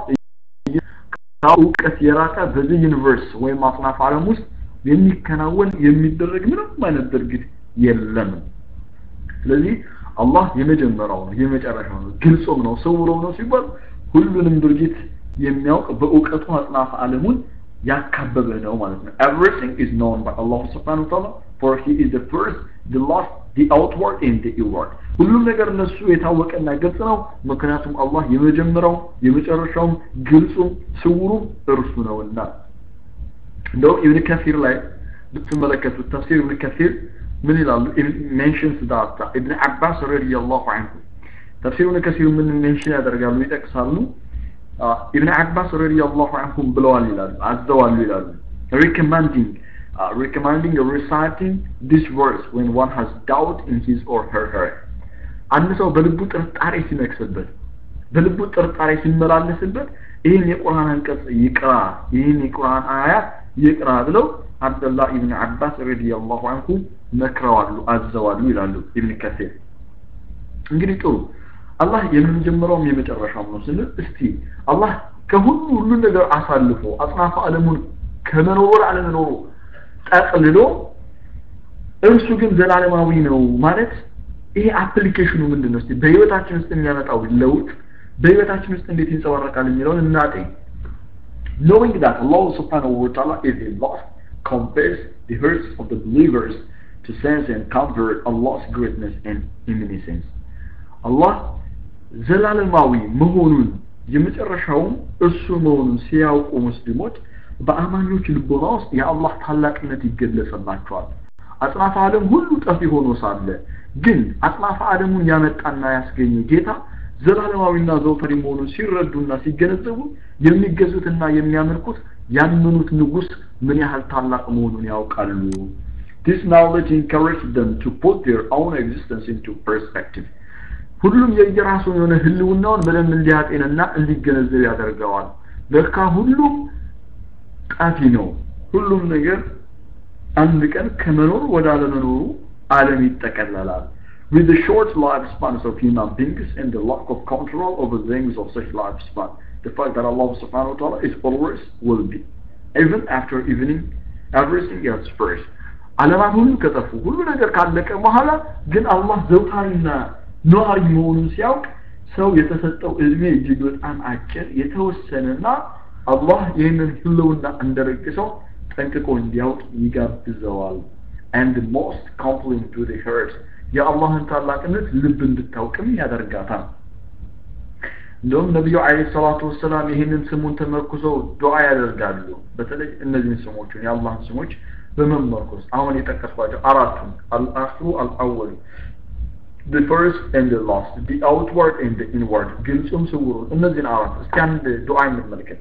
እውቀት የራቀ በዚህ ዩኒቨርስ ወይም አጽናፍ ዓለም ውስጥ የሚከናወን የሚደረግ ምንም አይነት ድርጊት የለም ስለዚህ አላህ የመጀመሪያው ነው የመጨረሻው ነው ግልጹም ነው ስውሩም ነው ሲባል ሁሉንም ድርጊት የሚያውቅ በእውቀቱ አጽናፍ ዓለሙን ያካበበ ነው ማለት ነው everything is known by Allah subhanahu wa ta'ala for he is the first the last the outward and the inward ሁሉም ነገር እነሱ የታወቀና ግልጽ ነው ምክንያቱም አላህ የመጀመሪያው የመጨረሻውም ግልጹም ስውሩም እርሱ ነውና እንደውም ኢብን ከሲር ላይ ብትመለከቱት ተፍሲር ኢብን ከሲር ምን ይላሉ ሜንሽንስ ዳት ኢብን አባስ ረዲየላሁ ዐንሁ ተፍሲር ኢብን ከሲር ምን ሜንሽን ያደርጋሉ ይጠቅሳሉ ኢብን አባስ ረዲየላሁ ዐንሁም ብለዋል ይላሉ አዘዋሉ ይላሉ recommending uh, recommending reciting this verse when one has doubt in his or her heart አንድ ሰው በልቡ ጥርጣሬ ሲነክስበት በልቡ ጥርጣሬ ሲመላለስበት ይህን የቁርአን አንቀጽ ይቅራ ይህን የቁርአን አያት ይቅራ ብለው አብደላህ ኢብን አባስ ረዲየላሁ ዐንሁ መክረዋሉ አዘዋሉ ይላሉ ኢብን ከሲር እንግዲህ ጥሩ አላህ የመጀመሪያውም የመጨረሻውም ነው ስንል እስቲ አላህ ከሁሉ ሁሉን ነገር አሳልፎ አጽናፈ ዓለሙን ከመኖሩ ወደ አለመኖሩ ጠቅልሎ እርሱ ግን ዘላለማዊ ነው ማለት ይሄ አፕሊኬሽኑ ምንድን ነው? እስቲ በህይወታችን ውስጥ የሚያመጣው ለውጥ በህይወታችን ውስጥ እንዴት ይንጸባረቃል የሚለውን እናጤ knowing that Allah subhanahu wa ta'ala is a lost compares the hearts of the believers to sense and comfort Allah's greatness and imminence. Allah ዘላለማዊ መሆኑን የመጨረሻውም እሱ መሆኑን ሲያውቁ ሙስሊሞች በአማኞች ልቦና ውስጥ የአላህ ታላቅነት ይገለጽላቸዋል። አጽናፈ ዓለም ሁሉ ጠፊ ሆኖ ሳለ ግን አጽናፈ ዓለሙን ያመጣና ያስገኘ ጌታ ዘላለማዊና ዘውተሪ መሆኑን ሲረዱና ሲገነዘቡ የሚገዙትና የሚያመልኩት ያመኑት ንጉስ ምን ያህል ታላቅ መሆኑን ያውቃሉ። This knowledge encouraged them to put their own existence into perspective. ሁሉም የየራሱን የሆነ ህልውናውን በደንብ እንዲያጤንና እንዲገነዘብ ያደርገዋል። ለካ ሁሉም ጠፊ ነው። ሁሉም ነገር አንድ ቀን ከመኖር ወደ አለመኖሩ ዓለም ይጠቀለላል። With the short lifespans of human beings and the lack of control over things of such lifespan, the fact that Allah subhanahu wa ta'ala is always will be, even after evening, everything else first. ዓለማት ሁሉ ከጠፉ ሁሉ ነገር ካለቀ በኋላ ግን አላህ ዘውታሪና ነዋሪ መሆኑን ሲያውቅ ሰው የተሰጠው እድሜ እጅግ በጣም አጭር የተወሰነና አላህ ይህንን ህልውና እንደረግሰው ጠንቅቆ እንዲያውቅ ይጋብዘዋል and the most compelling to the heart የአላህን ታላቅነት ልብ እንድታውቅም ያደርጋታል እንደውም ነቢዩ አለ ሰላቱ ወሰላም ይህንን ስሙን ተመርኩዘው ዱዓ ያደርጋሉ በተለይ እነዚህን ስሞቹን የአላህን ስሞች በመመርኮዝ አሁን የጠቀስኳቸው አራቱን አልአክሩ አልአወሉ the first and the last the outward and the inward ግልጹም ስውሩን እነዚህን አራት እስኪ አንድ ዱዓ እንመልከት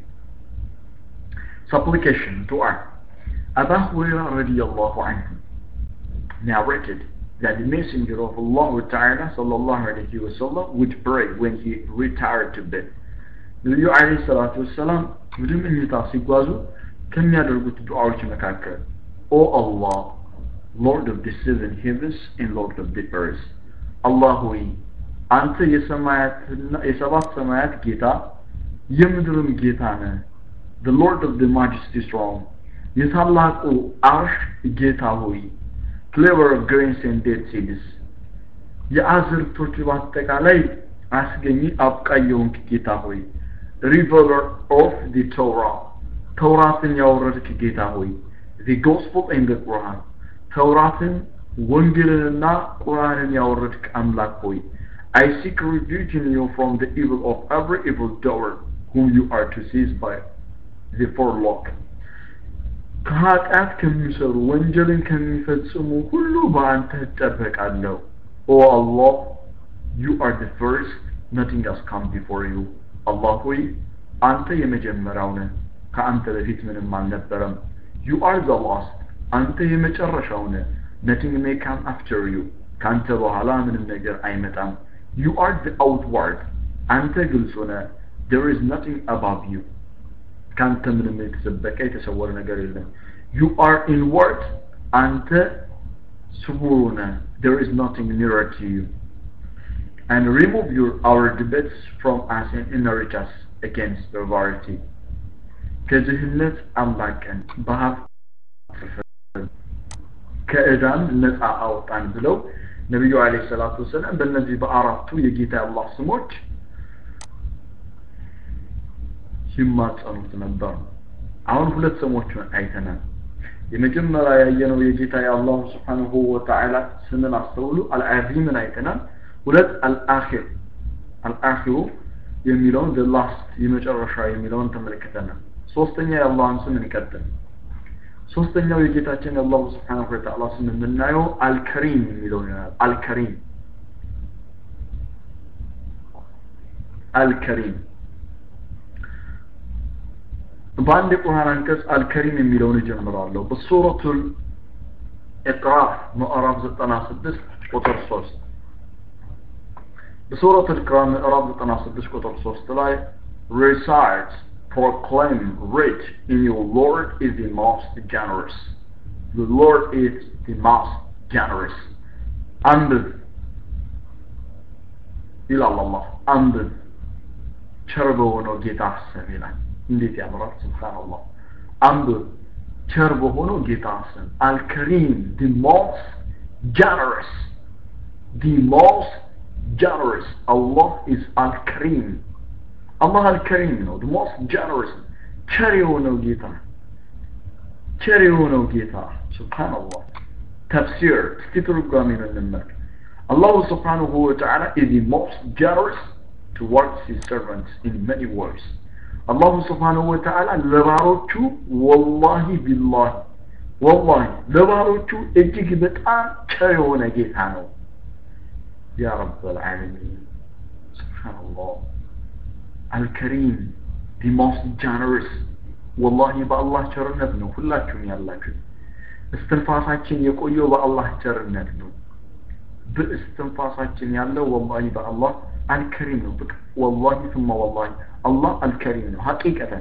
supplication dua Abu Hurairah radiallahu anhu narrated that the messenger of Allah Ta'ala sallallahu alayhi wa sallam would pray when he retired to bed ነቢዩ አለይሂ ሰላቱ ወሰላም ወደ መኝታ ሲጓዙ ከሚያደርጉት ዱዓዎች መካከል ኦ አላህ Lord of the seven heavens and Lord of the earth አላህ ሆይ አንተ የሰማያትና የሰባት ሰማያት ጌታ የምድርም ጌታ ነህ the lord of the majesty throne የታላቁ አርሽ ጌታ ሆይ clever of grains and dead seeds የአዝርቶች በአጠቃላይ አስገኚ አብቃይ የሆንክ ጌታ ሆይ riveler of the Torah ተውራትን ያወረድክ ጌታ ሆይ the gospel and the Quran ተውራትን ወንጌልንና ቁርአንን ያወረድክ አምላክ ሆይ I seek refuge in you from the evil of every evil doer whom you are to seize by the forelock ከኃጢአት ከሚሰሩ ወንጀልን ከሚፈጽሙ ሁሉ በአንተ እጠበቃለሁ ኦ አላህ you are the first nothing has come before you አላህ ሆይ አንተ የመጀመሪያው ነህ ከአንተ በፊት ምንም አልነበረም you are the last አንተ የመጨረሻው ነህ nothing may come after you ከአንተ በኋላ ምንም ነገር አይመጣም you are the outward አንተ ግልጽ ነህ there is nothing above you ከአንተ ምንም የተሰበቀ የተሰወረ ነገር የለም you are inward አንተ ስውሩ ነህ there is nothing nearer to you and remove your our debates from us and enrich us against perverity ከድህነት አምላቀን በሀብት ከእዳን ነፃ አውጣን ብለው ነቢዩ አለ ሰላቱ ወሰላም በእነዚህ በአራቱ የጌታ አላህ ስሞች ሲማጸኑት ነበር አሁን ሁለት ስሞችን አይተናል የመጀመሪያ ያየነው የጌታ የአላሁ ስብሓንሁ ወተዓላ ስምን አስተውሉ አልዓዚምን አይተናል ሁለት አልአኺር አልአኺሩ የሚለውን the last የመጨረሻ የሚለውን ተመልክተናል ሶስተኛ የአላህን ስም እንቀጥል ሶስተኛው የጌታችን የአላሁ ስብሓንሁ ወተዓላ ስም የምናየው አልከሪም የሚለው ይሆናል አልከሪም አልከሪም በአንድ የቁርአን አንቀጽ አልከሪም የሚለውን እጀምራለሁ በሱረቱል ኢቅራፍ ምዕራፍ 96 ቁጥር 3 በሱረት ኢቅራፍ ምዕራፍ 96 ቁጥር 3 ላይ recite proclaim read in your Lord is the most generous the Lord is the most generous አንብብ ይላል አላህ አንብብ ቸር በሆነው ጌታ አሰብ ይላል እንዴት ያምራል ስብሓንላህ አንብብ ቸር በሆነው ጌታ ስም አልከሪም the most generous the most generous Allah is al-Karim አላህ አልከሪም ነው the most generous ቸር የሆነው ጌታ ቸር የሆነው ጌታ ስብሓንላህ ተፍሲር እስቲ ትርጓሜን እንመልክ አላሁ ስብሓንሁ ወተዓላ is the most generous towards his servants in many ways አላሁ ስብሓንሁ ወተዓላ ለባሮቹ ወላሂ ቢላሂ ወላሂ ለባሮቹ እጅግ በጣም ቸር የሆነ ጌታ ነው ያ ረብ ልዓለሚን ስብሓንላህ አልከሪም ዲ ሞስት ጃነርስ ወላሂ በአላህ ቸርነት ነው ሁላችሁም ያላችሁ እስትንፋሳችን የቆየው በአላህ ቸርነት ነው በእስትንፋሳችን ያለው ወላሂ በአላህ አልከሪም ነው በቃ ወላሂ ثم ወላሂ አላህ አልከሪም ነው ሐቂቀተን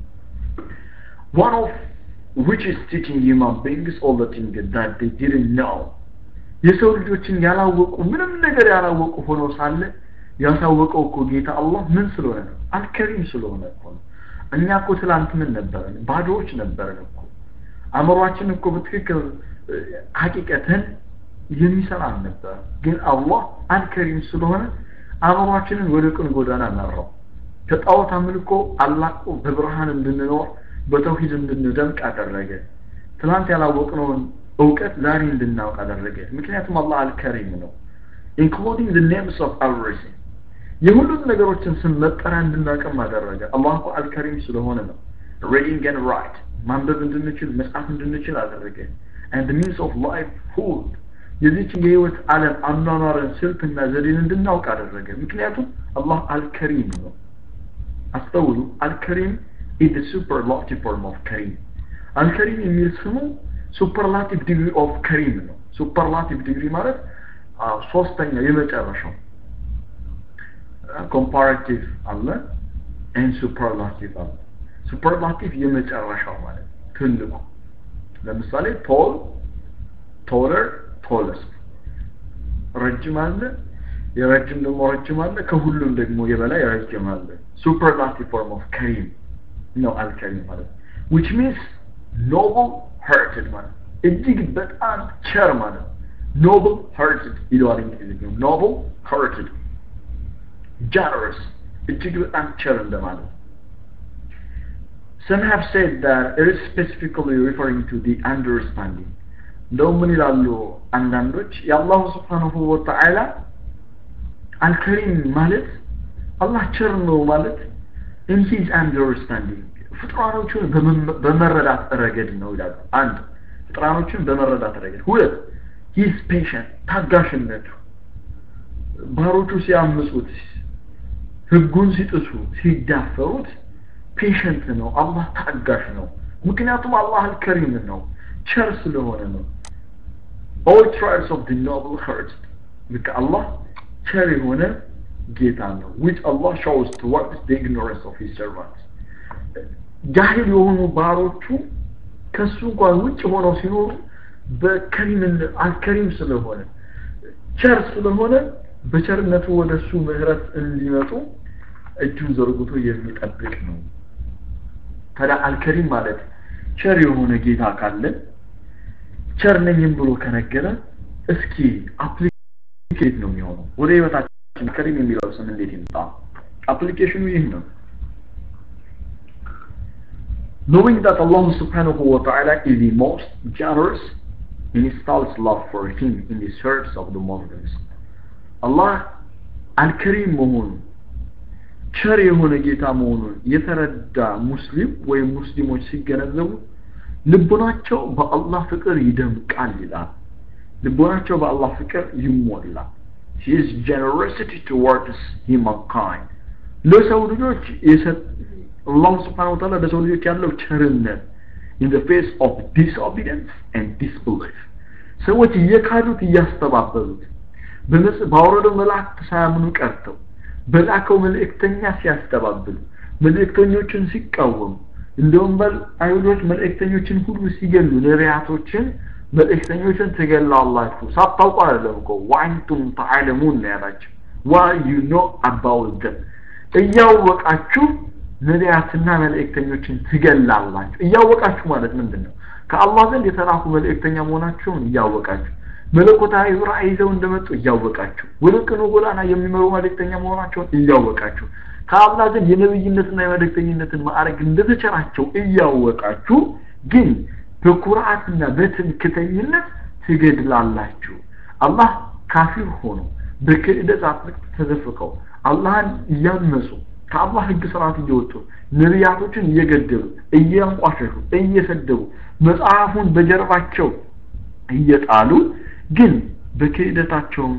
one of which is teaching human beings all the things that they didn't know የሰው ልጆችን ያላወቁ ምንም ነገር ያላወቁ ሆኖ ሳለ ያሳወቀው እኮ ጌታ አላህ ምን ስለሆነ ነው አልከሪም ስለሆነ እኮ ነው እኛ እኮ ትላንት ምን ነበረን ባዶዎች ነበረን እኮ አእምሯችን እኮ በትክክል ሀቂቀተን የሚሰራ ነበር ግን አላህ አልከሪም ስለሆነ አእምሯችንን ወደ ቅን ጎዳና መራው ከጣዖት አምልኮ አላቆ በብርሃን እንድንኖር በተውሂድ እንድንደምቅ አደረገ ትናንት ያላወቅነውን እውቀት ዛሬ እንድናውቅ አደረገ ምክንያቱም አላህ አልከሪም ነው ኢንክሉዲንግ the names of everything የሁሉም ነገሮችን ስም መጠሪያ እንድናውቅም አደረገ አላህ እኮ አልከሪም ስለሆነ ነው reading and write ማንበብ እንድንችል መጻፍ እንድንችል አደረገ and the means of life food የዚችን የህይወት ዓለም አኗኗርን ስልትና ዘዴን እንድናውቅ አደረገ ምክንያቱም አላህ አልከሪም ነው አስተውሉ አልከሪም is the superlative form of ከሪም አልከሪም የሚል ስሙ ሱፐርላቲቭ ዲግሪ ኦፍ ከሪም ነው ሱፐርላቲቭ ዲግሪ ማለት ሶስተኛው የመጨረሻው ኮምፓራቲቭ አለ ኤን ሱፐርላቲቭ አለ ሱፐርላቲቭ የመጨረሻው ማለት ትልቁ ለምሳሌ ቶል ቶለር ቶለስት ረጅም አለ የረጅም ደግሞ ረጅም አለ ከሁሉም ደግሞ የበላይ ረጅም አለ ሱፐርላቲቭ ፎርም ኦፍ ከሪም ነው አልከሪም ማለት which means noble hearted ማለት እጅግ በጣም ቸር ማለት noble hearted ይለዋል እንግሊዝኛው noble hearted generous እጅግ በጣም ቸር እንደማለት Some have said that it is specifically referring to the understanding. እንደውም ምን ይላሉ አንዳንዶች የአላሁ ስብሓንሁ ወተዓላ አልከሪም ማለት አላህ ቸር ነው ማለት in his understanding ፍጥሯኖቹን በመረዳት ረገድ ነው ይላሉ አንድ ፍጥሯኖቹን በመረዳት ረገድ ሁለት ሂስ ፔሽንት ታጋሽነቱ ባሮቹ ሲያምፁት ህጉን ሲጥሱ ሲዳፈሩት ፔሽንት ነው አላህ ታጋሽ ነው ምክንያቱም አላህ አልከሪም ነው ቸር ስለሆነ ነው all tribes of the noble heart ልክ አላህ ቸር የሆነ ጌታ ነው which Allah shows towards the ignorance of his servants ጃሂል የሆኑ ባሮቹ ከሱ እንኳን ውጭ ሆነው ሲኖሩ በከሪም አልከሪም ስለሆነ ቸር ስለሆነ በቸርነቱ ወደ እሱ ምህረት እንዲመጡ እጁን ዘርግቶ የሚጠብቅ ነው ታዲያ አልከሪም ማለት ቸር የሆነ ጌታ ካለ ቸር ነኝም ብሎ ከነገረ እስኪ አፕሊኬት ነው የሚሆነው ወደ ህይወታችን ከሪም የሚለው ስም እንዴት ይምጣ አፕሊኬሽኑ ይህ ነው knowing that Allah subhanahu wa ta'ala is the most generous installs love for him in the hearts of the Muslims Allah አልከሪም መሆኑን ቸር የሆነ ጌታ መሆኑን የተረዳ ሙስሊም ወይም ሙስሊሞች ሲገነዘቡ ልቦናቸው በአላህ ፍቅር ይደምቃል ይላል ልቦናቸው በአላህ ፍቅር ይሞላል his generosity towards humankind ለሰው ልጆች አላሁ ስብሓን ወተዓላ ለሰው ልጆች ያለው ቸርነት in the face of disobedience and disbelief ሰዎች እየካዱት እያስተባበሉት ባወረደው መላእክት ሳያምኑ ቀርተው በላከው መልእክተኛ ሲያስተባብሉ መልእክተኞችን ሲቃወሙ እንደውም በል አይሁዶች መልእክተኞችን ሁሉ ሲገሉ ነቢያቶችን መልእክተኞችን ትገላላችሁ ሳታውቁ አይደለም እኮ ዋንቱም ተዓለሙን ነው ያላቸው ዋ ዩ ኖ አባውት ደም እያወቃችሁ ነቢያትና መልእክተኞችን ትገላላችሁ እያወቃችሁ ማለት ምንድን ነው ከአላህ ዘንድ የተላኩ መልእክተኛ መሆናቸውን እያወቃችሁ መለኮታዊ ራእይ ይዘው እንደመጡ እያወቃችሁ ወደ ቅኑ ጎዳና የሚመሩ መልእክተኛ መሆናቸውን እያወቃችሁ ከአላህ ዘንድ የነብይነትና የመልእክተኝነትን ማዕረግ እንደተቸራቸው እያወቃችሁ ግን በኩርዓትና በትምክተኝነት ትገድላላችሁ አላህ ካፊር ሆኖ በክህደት አጥልቅ ተዘፍቀው አላህን እያመፁ ከአላህ ህግ ስርዓት እየወጡ ነቢያቶችን እየገደሉ እያንቋሸሹ እየሰደቡ መጽሐፉን በጀርባቸው እየጣሉ ግን በክህደታቸውን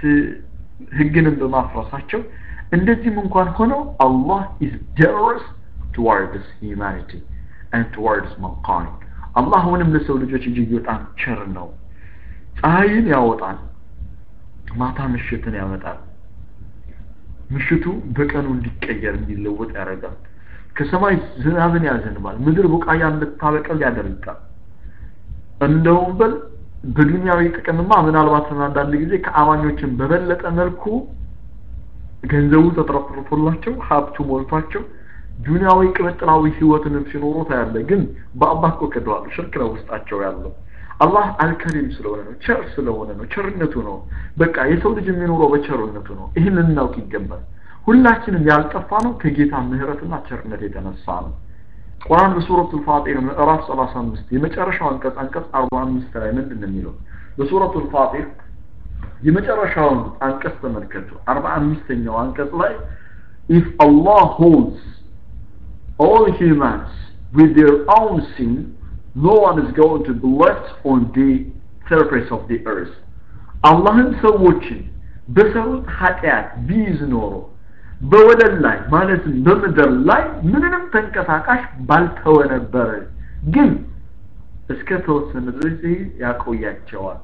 ህግንም በማፍረሳቸው እንደዚህም እንኳን ሆነው አላህ is generous towards humanity and towards mankind አላህ አሁንም ለሰው ልጆች እጅግ በጣም ቸር ነው ፀሐይን ያወጣል ማታ ምሽትን ያመጣል ምሽቱ በቀኑ እንዲቀየር እንዲለወጥ ያደርጋል ከሰማይ ዝናብን ያዘንባል ምድር ቡቃያ እንድታበቅል ያደርጋል እንደውም በል በዱንያዊ ጥቅምማ ምናልባት አንዳንድ ጊዜ ከአማኞችን በበለጠ መልኩ ገንዘቡ ተትረፍርፎላቸው ሀብቱ ሞልቷቸው ዱንያዊ ቅምጥላዊ ህይወትንም ሲኖሩ ታያለ ግን በአላህ እኮ ክደዋል ሽርክ ነው ውስጣቸው ያለው አላህ አልከሪም ስለሆነ ነው ቸር ስለሆነ ነው ቸርነቱ ነው በቃ የሰው ልጅ የሚኖረው በቸርነቱ ነው ይህን ልናውቅ ይገባል ሁላችንም ያልጠፋ ነው ከጌታ ምህረትና ቸርነት የተነሳ ነው ቁርአን በሱረቱ ፋጢር ምዕራፍ 35 የመጨረሻው አንቀጽ አንቀጽ 45 ላይ ምንድን ነው የሚለው በሱረቱ ፋጢር የመጨረሻውን አንቀጽ ተመልከቱ 45ኛው አንቀጽ ላይ if Allah holds all humans with their own sin no one is going to be left on the surface of the earth አላህን ሰዎችን በሰሩት ኃጢአት ቢይዝ ኖሮ በወለል ላይ ማለትም በምድር ላይ ምንንም ተንቀሳቃሽ ባልተወ ነበረ ግን እስከ ተወሰነ ድረስ ያቆያቸዋል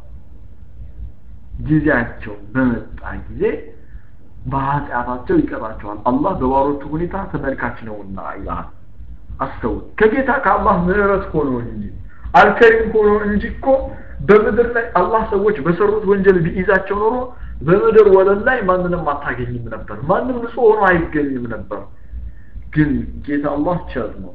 ጊዜያቸው በመጣ ጊዜ በኃጢአታቸው ይቀጣቸዋል አላህ በባሮቹ ሁኔታ ተመልካች ነውና ይልሃል አስተውል ከጌታ ከአላህ ምህረት ሆኖ እንጂ አልከሪም ሆኖ እንጂ እኮ በምድር ላይ አላህ ሰዎች በሰሩት ወንጀል ቢይዛቸው ኖሮ በምድር ወለል ላይ ማንንም አታገኝም ነበር ማንም ንጹህ ሆኖ አይገኝም ነበር ግን ጌታ አላህ ቸር ነው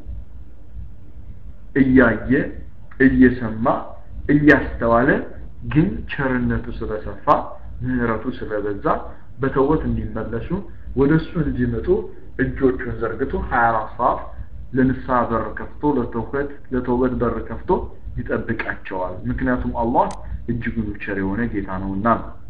እያየ እየሰማ እያስተዋለ ግን ቸርነቱ ስለሰፋ ምህረቱ ስለበዛ በተወት እንዲመለሱ ወደ እሱ እንዲመጡ እጆቹን ዘርግቶ 24 ሰዓት ለንስሐ በር ከፍቶ ለተውበት ለተውበት በር ከፍቶ ይጠብቃቸዋል ምክንያቱም አላህ እጅጉን ቸር የሆነ ጌታ ነውና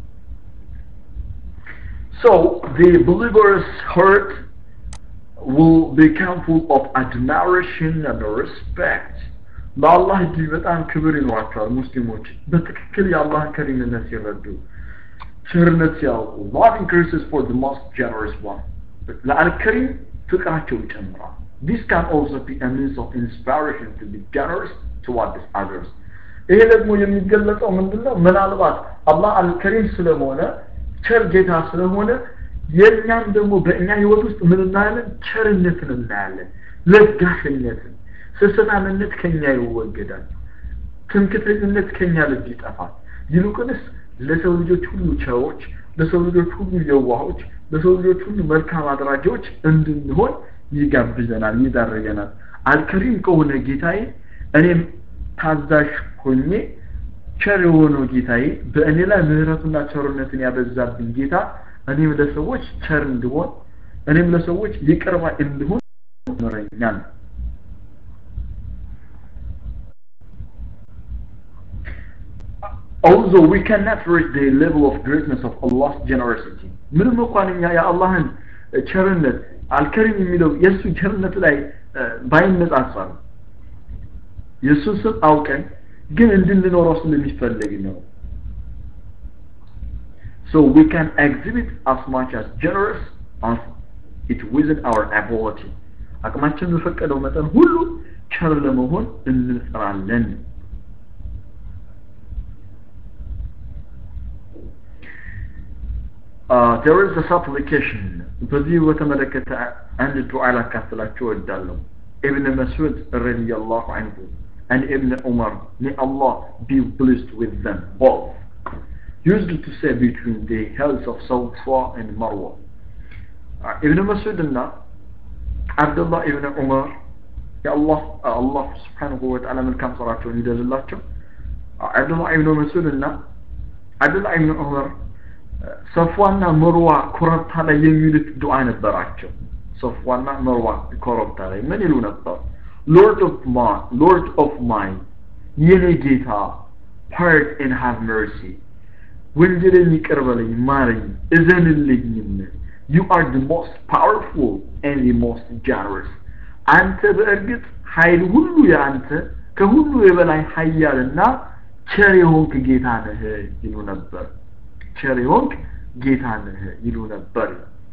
So the believer's heart will become full of admiration and respect. ለአላህ እጅግ በጣም ክብር ይኖራቸዋል ሙስሊሞች በትክክል የአላህን ከሪምነት ሲረዱ ቸርነት ሲያውቁ love increases for the most generous one ለአልከሪም ፍቅራቸው ይጨምራል this can also be a means of inspiration to be generous towards others ይሄ ደግሞ የሚገለጸው ምንድነው ምናልባት አላህ አልከሪም ስለሆነ ቸር ጌታ ስለሆነ የእኛም ደግሞ በእኛ ህይወት ውስጥ ምን እናያለን ቸርነትን እናያለን ለጋሽነትን ስስታምነት ከኛ ይወገዳል ትምክተኝነት ከኛ ልብ ይጠፋል ይልቁንስ ለሰው ልጆች ሁሉ ቸሮች ለሰው ልጆች ሁሉ የዋሆች ለሰው ልጆች ሁሉ መልካም አድራጊዎች እንድንሆን ይጋብዘናል ይዳረገናል አልከሪም ከሆነ ጌታዬ እኔም ታዛዥ ሆኜ ቸር የሆነው ጌታዬ በእኔ ላይ ምህረቱና ቸርነትን ያበዛብኝ ጌታ እኔም ለሰዎች ቸር እንድሆን እኔም ለሰዎች ይቅርባ እንድሆን ምረኛል Although we cannot reach the level of greatness of Allah's generosity ምንም እንኳን እኛ የአላህን ቸርነት አልከሪም የሚለው የእሱ ቸርነት ላይ ባይነጻጸር የእሱን ስም አውቀን ግን እንድንኖረው ስለሚፈልግ ነው so we can exhibit as much as generous as it within our ability አቅማችን በፈቀደው መጠን ሁሉ ቸር ለመሆን እንጥራለን uh, there is a supplication በዚህ በተመለከተ አንድ ዱዓ ላካፍላችሁ እወዳለሁ ኢብን መስዑድ ረዲየላሁ ዐንሁ and Ibn Umar may Allah be pleased with them both used to say between the hills of Safa and Marwa uh, Ibn Masud እና አብዱላህ ኢብን ዑመር የአላህ አላህ ስብሓንሁ ወተዓላ መልካም ስራቸውን ይደልላቸው አብዱላህ ኢብን መስዑድ እና አብዱላህ ኢብን ዑመር ሰፏና መርዋ ኮረብታ ላይ የሚሉት ዱዓ ነበራቸው ሰፏና መርዋ ኮረብታ ላይ ምን ይሉ ነበር ሎርድ ኦፍ ማ ሎርድ ኦፍ ማይን የኔ ጌታ ፓርት ኤን ሃቭ መርሲ ወንጀልን ይቅር በለኝ ማረኝ እዘንልኝም ዩ አር ድ ሞስት ፓወርፉል ኤንድ ድ ሞስት ጃነረስ አንተ በእርግጥ ኃይል ሁሉ የአንተ ከሁሉ የበላይ ሀያልና ቸር የሆንክ ጌታ ነህ ይሉ ነበር ቸር የሆንክ ጌታ ነህ ይሉ ነበር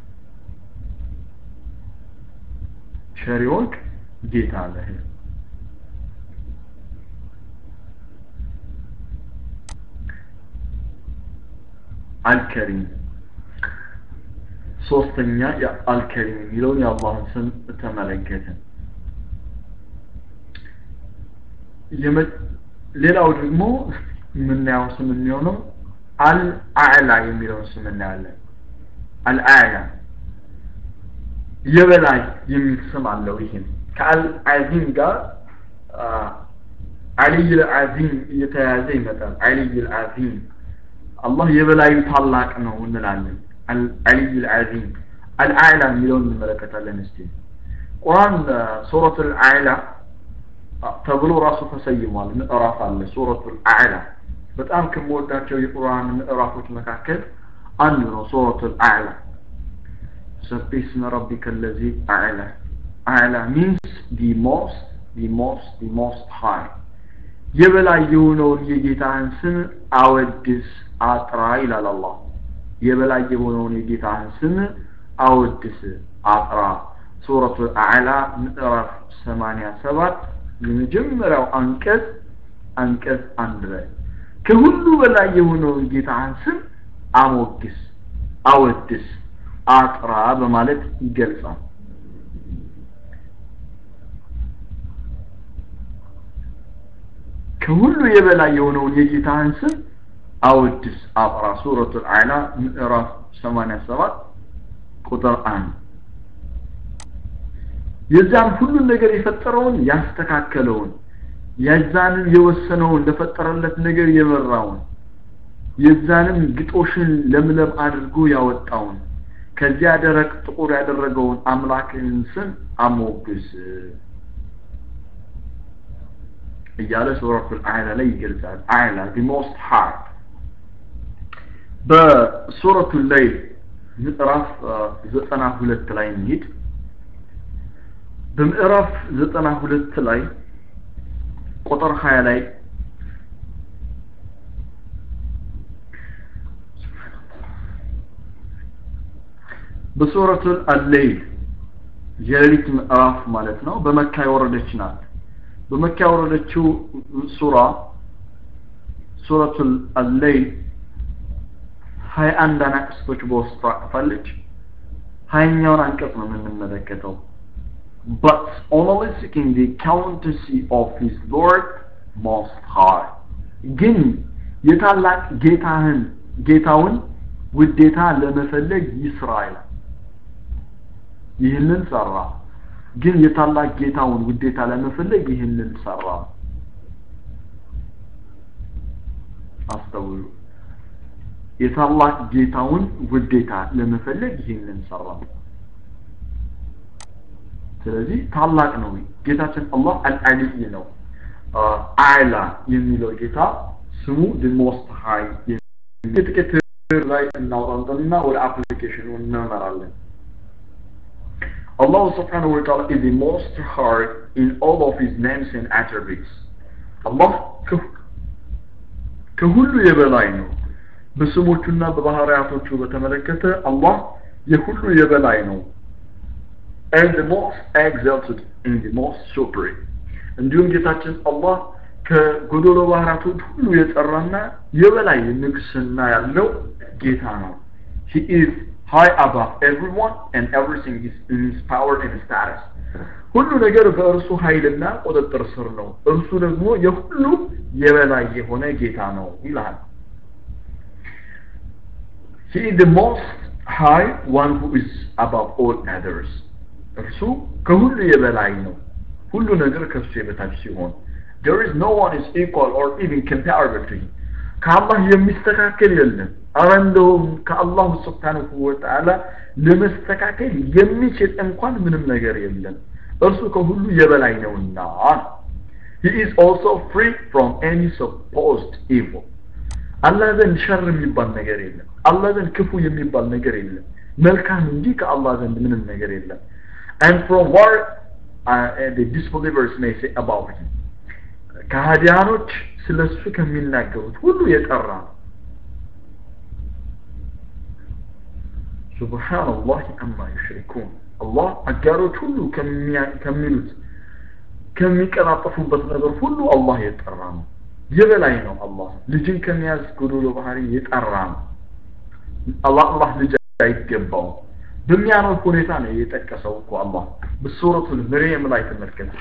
ቸር የሆንክ ጌታ ነህ አልከሪም ሶስተኛ አልከሪም የሚለውን የአላህን ስም ተመለከትን ሌላው ደግሞ የምናየው ስም የሚሆነው አልአዕላ የሚለውን ስም እናያለን አልአዕላ የበላይ የሚል ስም አለው ይህም ከአልዓዚም ጋር አልይ ልዓዚም እየተያያዘ ይመጣል አልይ ልዓዚም አላህ የበላዩ ታላቅ ነው እንላለን አልዓሊይ ልዓዚም አልአዕላ የሚለውን እንመለከታለን እስቲ ቁርአን ሱረት አልአዕላ ተብሎ ራሱ ተሰይሟል ምዕራፍ አለ ሱረቱ አልአዕላ በጣም ከምወዳቸው የቁርአን ምዕራፎች መካከል አንዱ ነው ሱረቱ አልአዕላ ሰብሕ እስመ ረቢከ ለዚ አዕላ አዕላ ሚንስ ዲ ሞስት ዲ ሞስት ዲ ሞስት ሃይ የበላይ የሆነውን የጌታህን ስም አወድስ አጥራ ይላል አላህ የበላይ የሆነውን የጌታህን ስም አወድስ አጥራ ሱረቱ አዕላ ምዕራፍ 87 የመጀመሪያው አንቀጽ አንቀጽ አንድ ላይ ከሁሉ በላይ የሆነውን ጌታህን ስም አሞግስ አወድስ አጥራ በማለት ይገልጻል ከሁሉ የበላይ የሆነውን የጌታህን ስም አወድስ አብራ ሱረቱል አዕላ ምዕራፍ 87 ቁጥር አንድ የዛን ሁሉን ነገር የፈጠረውን ያስተካከለውን የዛንን የወሰነውን ለፈጠረለት ነገር የመራውን የዛንም ግጦሽን ለምለም አድርጎ ያወጣውን ከዚያ ደረቅ ጥቁር ያደረገውን አምላክህን ስም አሞግስ እያለ ሱረቱል አዕላ ላይ ይገልጻል አዕላ the most high በሱረቱ ለይል ምዕራፍ ዘጠና ሁለት ላይ እንሂድ በምዕራፍ ዘጠና ሁለት ላይ ቁጥር ሀያ ላይ በሱረቱል አለይል የሌሊት ምዕራፍ ማለት ነው በመካ የወረደች ናት በመካ የወረደችው ሱራ ሱረቱል አለይል ሀያ አንድ አናቅስቶች በውስጡ አቅፋለች ሀያኛውን አንቀጽ ነው የምንመለከተው but only seeking the accountancy of his Lord Most High ግን የታላቅ ጌታህን ጌታውን ውዴታ ለመፈለግ ይስራ ይላል ይህንን ሰራ ግን የታላቅ ጌታውን ውዴታ ለመፈለግ ይህንን ሰራ አስተውሉ የታላቅ ጌታውን ውዴታ ለመፈለግ ይህንን ሰራ ስለዚህ ታላቅ ነው ጌታችን አላህ አልአሊይ ነው አዕላ የሚለው ጌታ ስሙ the most high ጥቂት ላይ እናውጣንጠንና ወደ አፕሊኬሽኑ እንመራለን Allah subhanahu wa ta'ala is the most high in all of his names and attributes Allah ከሁሉ የበላይ ነው በስሞቹና በባህሪያቶቹ በተመለከተ አላህ የሁሉ የበላይ ነው and the most exalted and the most supreme እንዲሁም ጌታችን አላህ ከጎዶሎ ባህራቶች ሁሉ የጠራና የበላይ ንግስና ያለው ጌታ ነው he is high above everyone and everything is in his power and status ሁሉ ነገር በእርሱ ኃይልና ቁጥጥር ስር ነው እርሱ ደግሞ የሁሉ የበላይ የሆነ ጌታ ነው ይላል he is the most high one who is above all others እርሱ ከሁሉ የበላይ ነው ሁሉ ነገር ከሱ የበታች ሲሆን there is no one is equal or even comparable to him ከአላህ የሚስተካከል የለም አረ እንደውም ከአላሁ ስብሓንሁ ወተዓላ ለመስተካከል የሚችል እንኳን ምንም ነገር የለም እርሱ ከሁሉ የበላይ ነውና he is also free from any supposed evil አላህ ዘንድ ሸር የሚባል ነገር የለም አላህ ዘንድ ክፉ የሚባል ነገር የለም መልካም እንጂ ከአላህ ዘንድ ምንም ነገር የለም and from what uh, the disbelievers may say about him ከሃዲያኖች ስለ እሱ ከሚናገሩት ሁሉ የጠራ ነው ሱብሓነላህ አማ ዩሽሪኩን አላህ አጋሮች ሁሉ ከሚሉት ከሚቀላጠፉበት ነገር ሁሉ አላህ የጠራ ነው የበላይ ነው አላህ ልጅን ከሚያዝ ጎዶሎ ባህሪ የጠራ ነው አላህ አላህ ልጅ አይገባውም በሚያምር ሁኔታ ነው የጠቀሰው እኮ አላህ በሱረቱል መርየም ላይ ተመልከቱ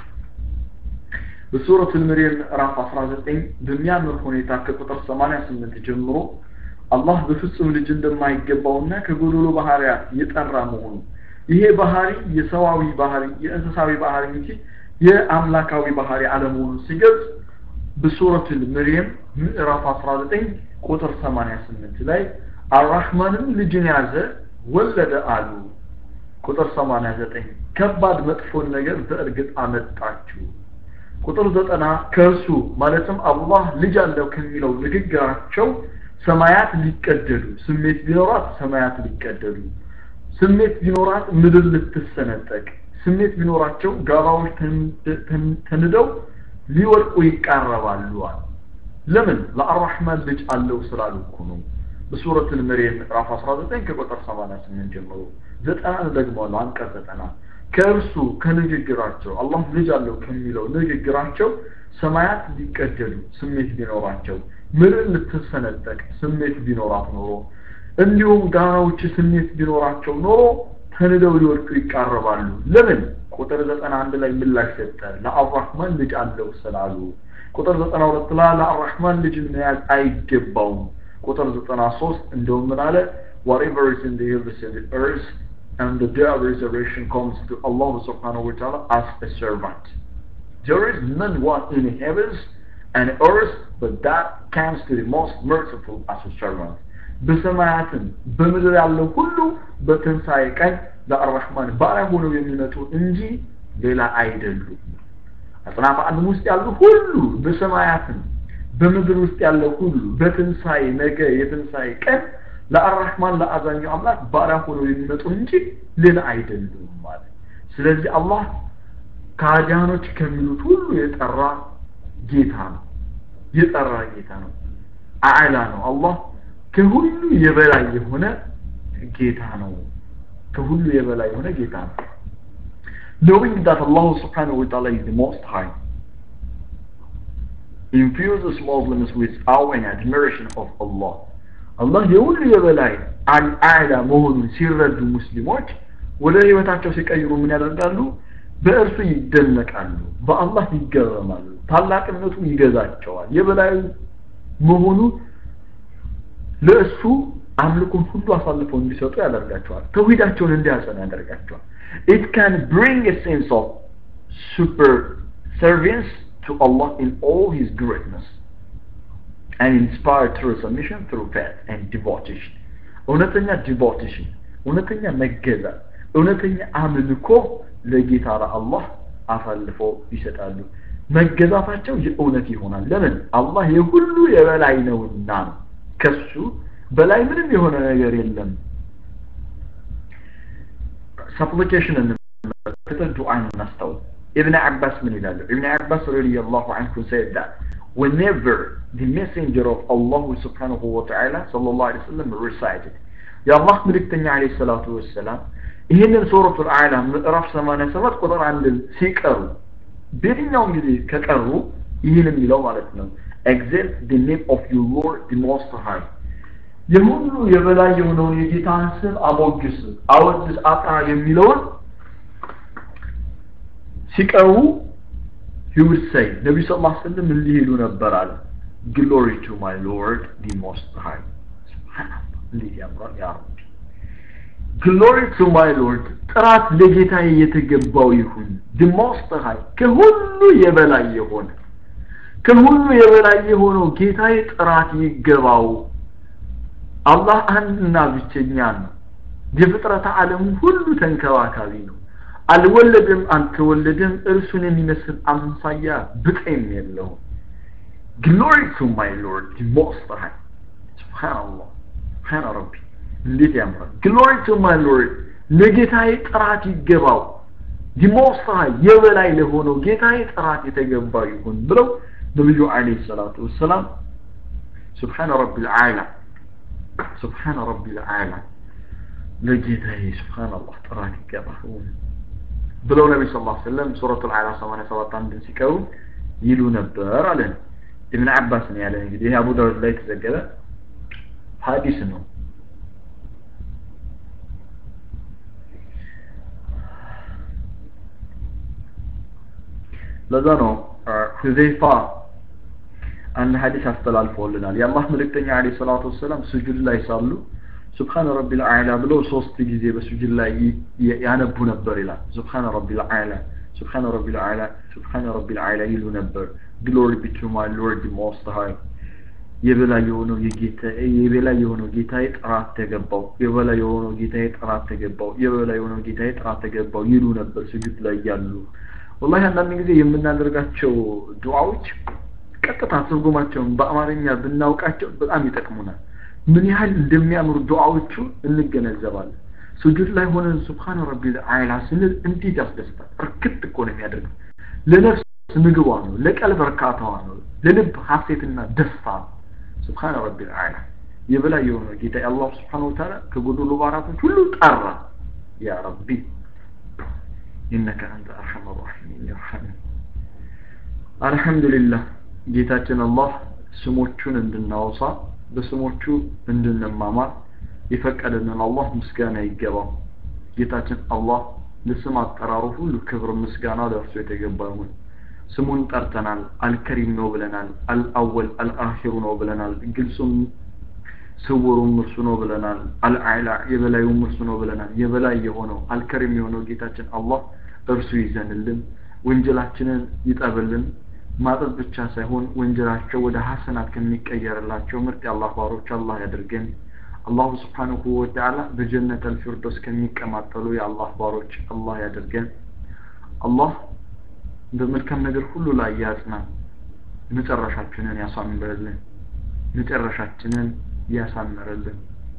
በሱረቱል መርየም ምዕራፍ 19 በሚያምር ሁኔታ ከቁጥር 88 ጀምሮ አላህ በፍጹም ልጅ እንደማይገባውና ከጎዶሎ ባህሪያት የጠራ መሆኑ ይሄ ባህሪ የሰዋዊ ባህሪ የእንስሳዊ ባህሪ እንጂ የአምላካዊ ባህሪ አለመሆኑ ሲገልጽ በሱረቱል መርየም ምዕራፍ 19 ቁጥር 88 ላይ አራህማንም ልጅን ያዘ ወለደ አሉ ቁጥር 89 ከባድ መጥፎን ነገር በእርግጥ አመጣችሁ ቁጥር ዘጠና ከእርሱ ማለትም አላህ ልጅ አለው ከሚለው ንግግራቸው ሰማያት ሊቀደዱ ስሜት ቢኖራት ሰማያት ሊቀደዱ ስሜት ቢኖራት ምድር ልትሰነጠቅ ስሜት ቢኖራቸው ጋባዎች ተንደው ሊወድቁ ይቃረባሉ ለምን ለአራህማን ልጅ አለው ስላሉ እኮ ነው በሱረት መርየም ምዕራፍ 19 ከቁጥር 88 ጀምሮ ዘጠና ደግሞ አንቀጽ ዘጠና ከእርሱ ከንግግራቸው አላህ ልጅ አለው ከሚለው ንግግራቸው ሰማያት ሊቀደዱ ስሜት ቢኖራቸው ምድር ልትሰነጠቅ ስሜት ቢኖራት ኖሮ እንዲሁም ጋራዎች ስሜት ቢኖራቸው ኖሮ ተንደው ሊወድቁ ይቃረባሉ ለምን ቁጥር ዘጠና አንድ ላይ ምላሽ ሰጠ ለአራህማን ልጅ አለው ስላሉ ቁጥር 92 ላይ ለአርrahማን ልጅን መያዝ አይገባውም ቁጥር 93 እንደውም ምን አለ whatever is in the heavens and the earth and the day of resurrection comes to Allah subhanahu wa ta'ala as a servant there is none one in the heavens and earth but that comes to the most merciful as a servant በሰማያትም በምድር ያለው ሁሉ በትንሣኤ ቀን ለአርrahማን ባሪያ ሆነው የሚመጡ እንጂ ሌላ አይደሉም አጽናፈ ዓለም ውስጥ ያሉ ሁሉ በሰማያትም በምድር ውስጥ ያለው ሁሉ በትንሣኤ ነገ የትንሣኤ ቀን ለአርrahማን ለአዛኙ አምላክ ባሪያ ሆነው የሚመጡ እንጂ ሌላ አይደሉም ማለት ስለዚህ አላህ ከአዲያኖች ከሚሉት ሁሉ የጠራ ጌታ ነው የጠራ ጌታ ነው አዕላ ነው አላህ ከሁሉ የበላይ የሆነ ጌታ ነው ከሁሉ የበላይ የሆነ ጌታ ነው knowing that Allah subhanahu wa ta'ala is the most high infuses Muslims with awe and admiration of Allah አላህ የሁሉ የበላይ አልአዕላ መሆኑን ሲረዱ ሙስሊሞች ወደ ህይወታቸው ሲቀይሩ ምን ያደርጋሉ በእርሱ ይደነቃሉ በአላህ ይገረማሉ ታላቅነቱ ይገዛቸዋል የበላይ መሆኑ ለእሱ አምልኮን ሁሉ አሳልፈው እንዲሰጡ ያደርጋቸዋል ተውሂዳቸውን እንዲያጸኑ ያደርጋቸዋል it can bring a sense of subservience to Allah in all his greatness and inspire true submission through faith and devotion እውነተኛ ዲቮቴሽን እውነተኛ መገዛት እውነተኛ አምልኮ ለጌታ ለአላህ አሳልፈው ይሰጣሉ መገዛታቸው የእውነት ይሆናል ለምን አላህ የሁሉ የበላይ ነውና ነው ከሱ በላይ ምንም የሆነ ነገር የለም ሰፕሊኬሽን እንመለከተ ዱዓን እናስታውል ኢብን አባስ ምን ይላሉ ኢብን አባስ ረዲየላሁ ዐንሁ said that whenever the messenger of Allah subhanahu wa ta'ala sallallahu alayhi wa sallam recited የአላህ ምልክተኛ አለይሂ ሰላቱ ወሰላም ይህንን ሱረቱል አዕላ ምዕራፍ 87 ቁጥር አንድን ሲቀሩ በየትኛውም ጊዜ ከቀሩ ይህን የሚለው ማለት ነው exalt the name of your Lord the Most High የሁሉ የበላይ የሆነውን የጌታን ስም አሞግስ አወድስ አጥራ የሚለውን ሲቀሩ he would say ነቢዩ ስ ላ ስለም እንዲህ ይሉ ነበር አለ glory to my Lord the Most High እንዴት ያምራል ያ ረቢ glory to my Lord ጥራት ለጌታዬ የተገባው ይሁን the Most High ከሁሉ የበላይ የሆነ ከሁሉ የበላይ የሆነው ጌታዬ ጥራት ይገባው አላህ አንድና ብቸኛ ነው የፍጥረተ ዓለሙ ሁሉ ተንከባካቢ ነው አልወለድም አልተወለደም እርሱን የሚመስል አምሳያ ብጤም የለውም glory to my lord the most high subhanallah subhan ረቢ እንዴት ያምራል glory to my lord ለጌታዬ ጥራት ይገባው the most high የበላይ ለሆነው ጌታዬ ጥራት የተገባ ይሁን ብለው ነብዩ አለይሂ ሰላቱ ወሰላም سبحان رب العالى سبحان رب العالى ለጌታዬ سبحان الله ጥራት ይገባው ብለው ነቢ ስ ላ ስለም ሱረቱ ልዓላ 87 አንድን ሲቀሩ ይሉ ነበር አለን ኢብን አባስ ነው ያለ እንግዲህ ይህ አቡ ዳውድ ላይ የተዘገበ ሀዲስ ነው ለዛ ነው ሁዘይፋ አንድ ሀዲስ አስተላልፈውልናል የአላህ መልእክተኛ አለ ሰላቱ ወሰላም ስጁድ ላይ ሳሉ ሱብሃነ ረቢል አዕላ ብለው ሶስት ጊዜ በስጁድ ላይ ያነቡ ነበር ይላል ሱብሃነ ረቢል አዕላ ሱብሃነ ረቢል አዕላ ሱብሃነ ረቢል አዕላ ይሉ ነበር ግሎሪ ቢ ቱ ማይ ሎርድ ሞስት ሃይ የበላይ የሆነው የጌታ የበላይ የሆነው ጌታዬ ጥራት ተገባው የበላይ የሆነው ጌታዬ ጥራት ተገባው የበላይ የሆነው ጌታዬ ጥራት ተገባው ይሉ ነበር ስጁድ ላይ ያሉ ወላሂ አንዳንድ ጊዜ የምናደርጋቸው ዱዓዎች ቀጥታ ትርጉማቸውን በአማርኛ ብናውቃቸው በጣም ይጠቅሙናል ምን ያህል እንደሚያምሩ ዱዓዎቹ እንገነዘባለን ስጁድ ላይ ሆነን ሱብሃነ ረቢል አዕላ ስንል እንዴት ያስደስታል እርክት እኮ ነው የሚያደርገው ለነፍስ ምግቧ ነው ለቀልብ እርካታዋ ነው ለልብ ሀሴትና ደስታ ነው ሱብሃነ ረቢል አዕላ የበላይ የሆነው ጌታ አላህ ስብሓን ወተዓላ ከጎዶሎ ባራቶች ሁሉ ጠራ ያ ረቢ ኢነከ አንተ አርሐም ራሒሚን ይርሐምን አልሐምዱሊላህ ጌታችን አላህ ስሞቹን እንድናወሳ በስሞቹ እንድንማማር የፈቀደልን አላህ ምስጋና ይገባው ጌታችን አላህ ለስም አጠራሩ ሁሉ ክብር ምስጋና ለእርሱ የተገባ ይሁን ስሙን ጠርተናል አልከሪም ነው ብለናል አልአወል አልአኺሩ ነው ብለናል ግልጹም ስውሩም እርሱ ነው ብለናል አልአዕላ የበላዩም እርሱ ነው ብለናል የበላይ የሆነው አልከሪም የሆነው ጌታችን አላህ እርሱ ይዘንልን ወንጀላችንን ይጠብልን ማጠብ ብቻ ሳይሆን ወንጀላቸው ወደ ሐሰናት ከሚቀየርላቸው ምርጥ የአላህ ባሮች አላህ ያድርገን አላሁ ስብሓንሁ ወተዓላ በጀነት አልፊርዶስ ከሚቀማጠሉ የአላህ ባሮች አላህ ያድርገን አላህ በመልካም ነገር ሁሉ ላይ ያጽናን መጨረሻችንን ያሳምርልን መጨረሻችንን ያሳምርልን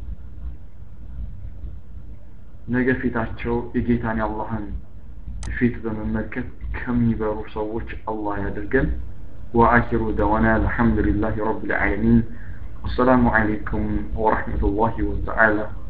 ነገ ፊታቸው የጌታን የአላህን ፊት በመመልከት ከሚበሩ ሰዎች አላህ ያድርገን وآخر دعوانا الحمد لله رب العالمين والسلام عليكم ورحمة الله وتعالى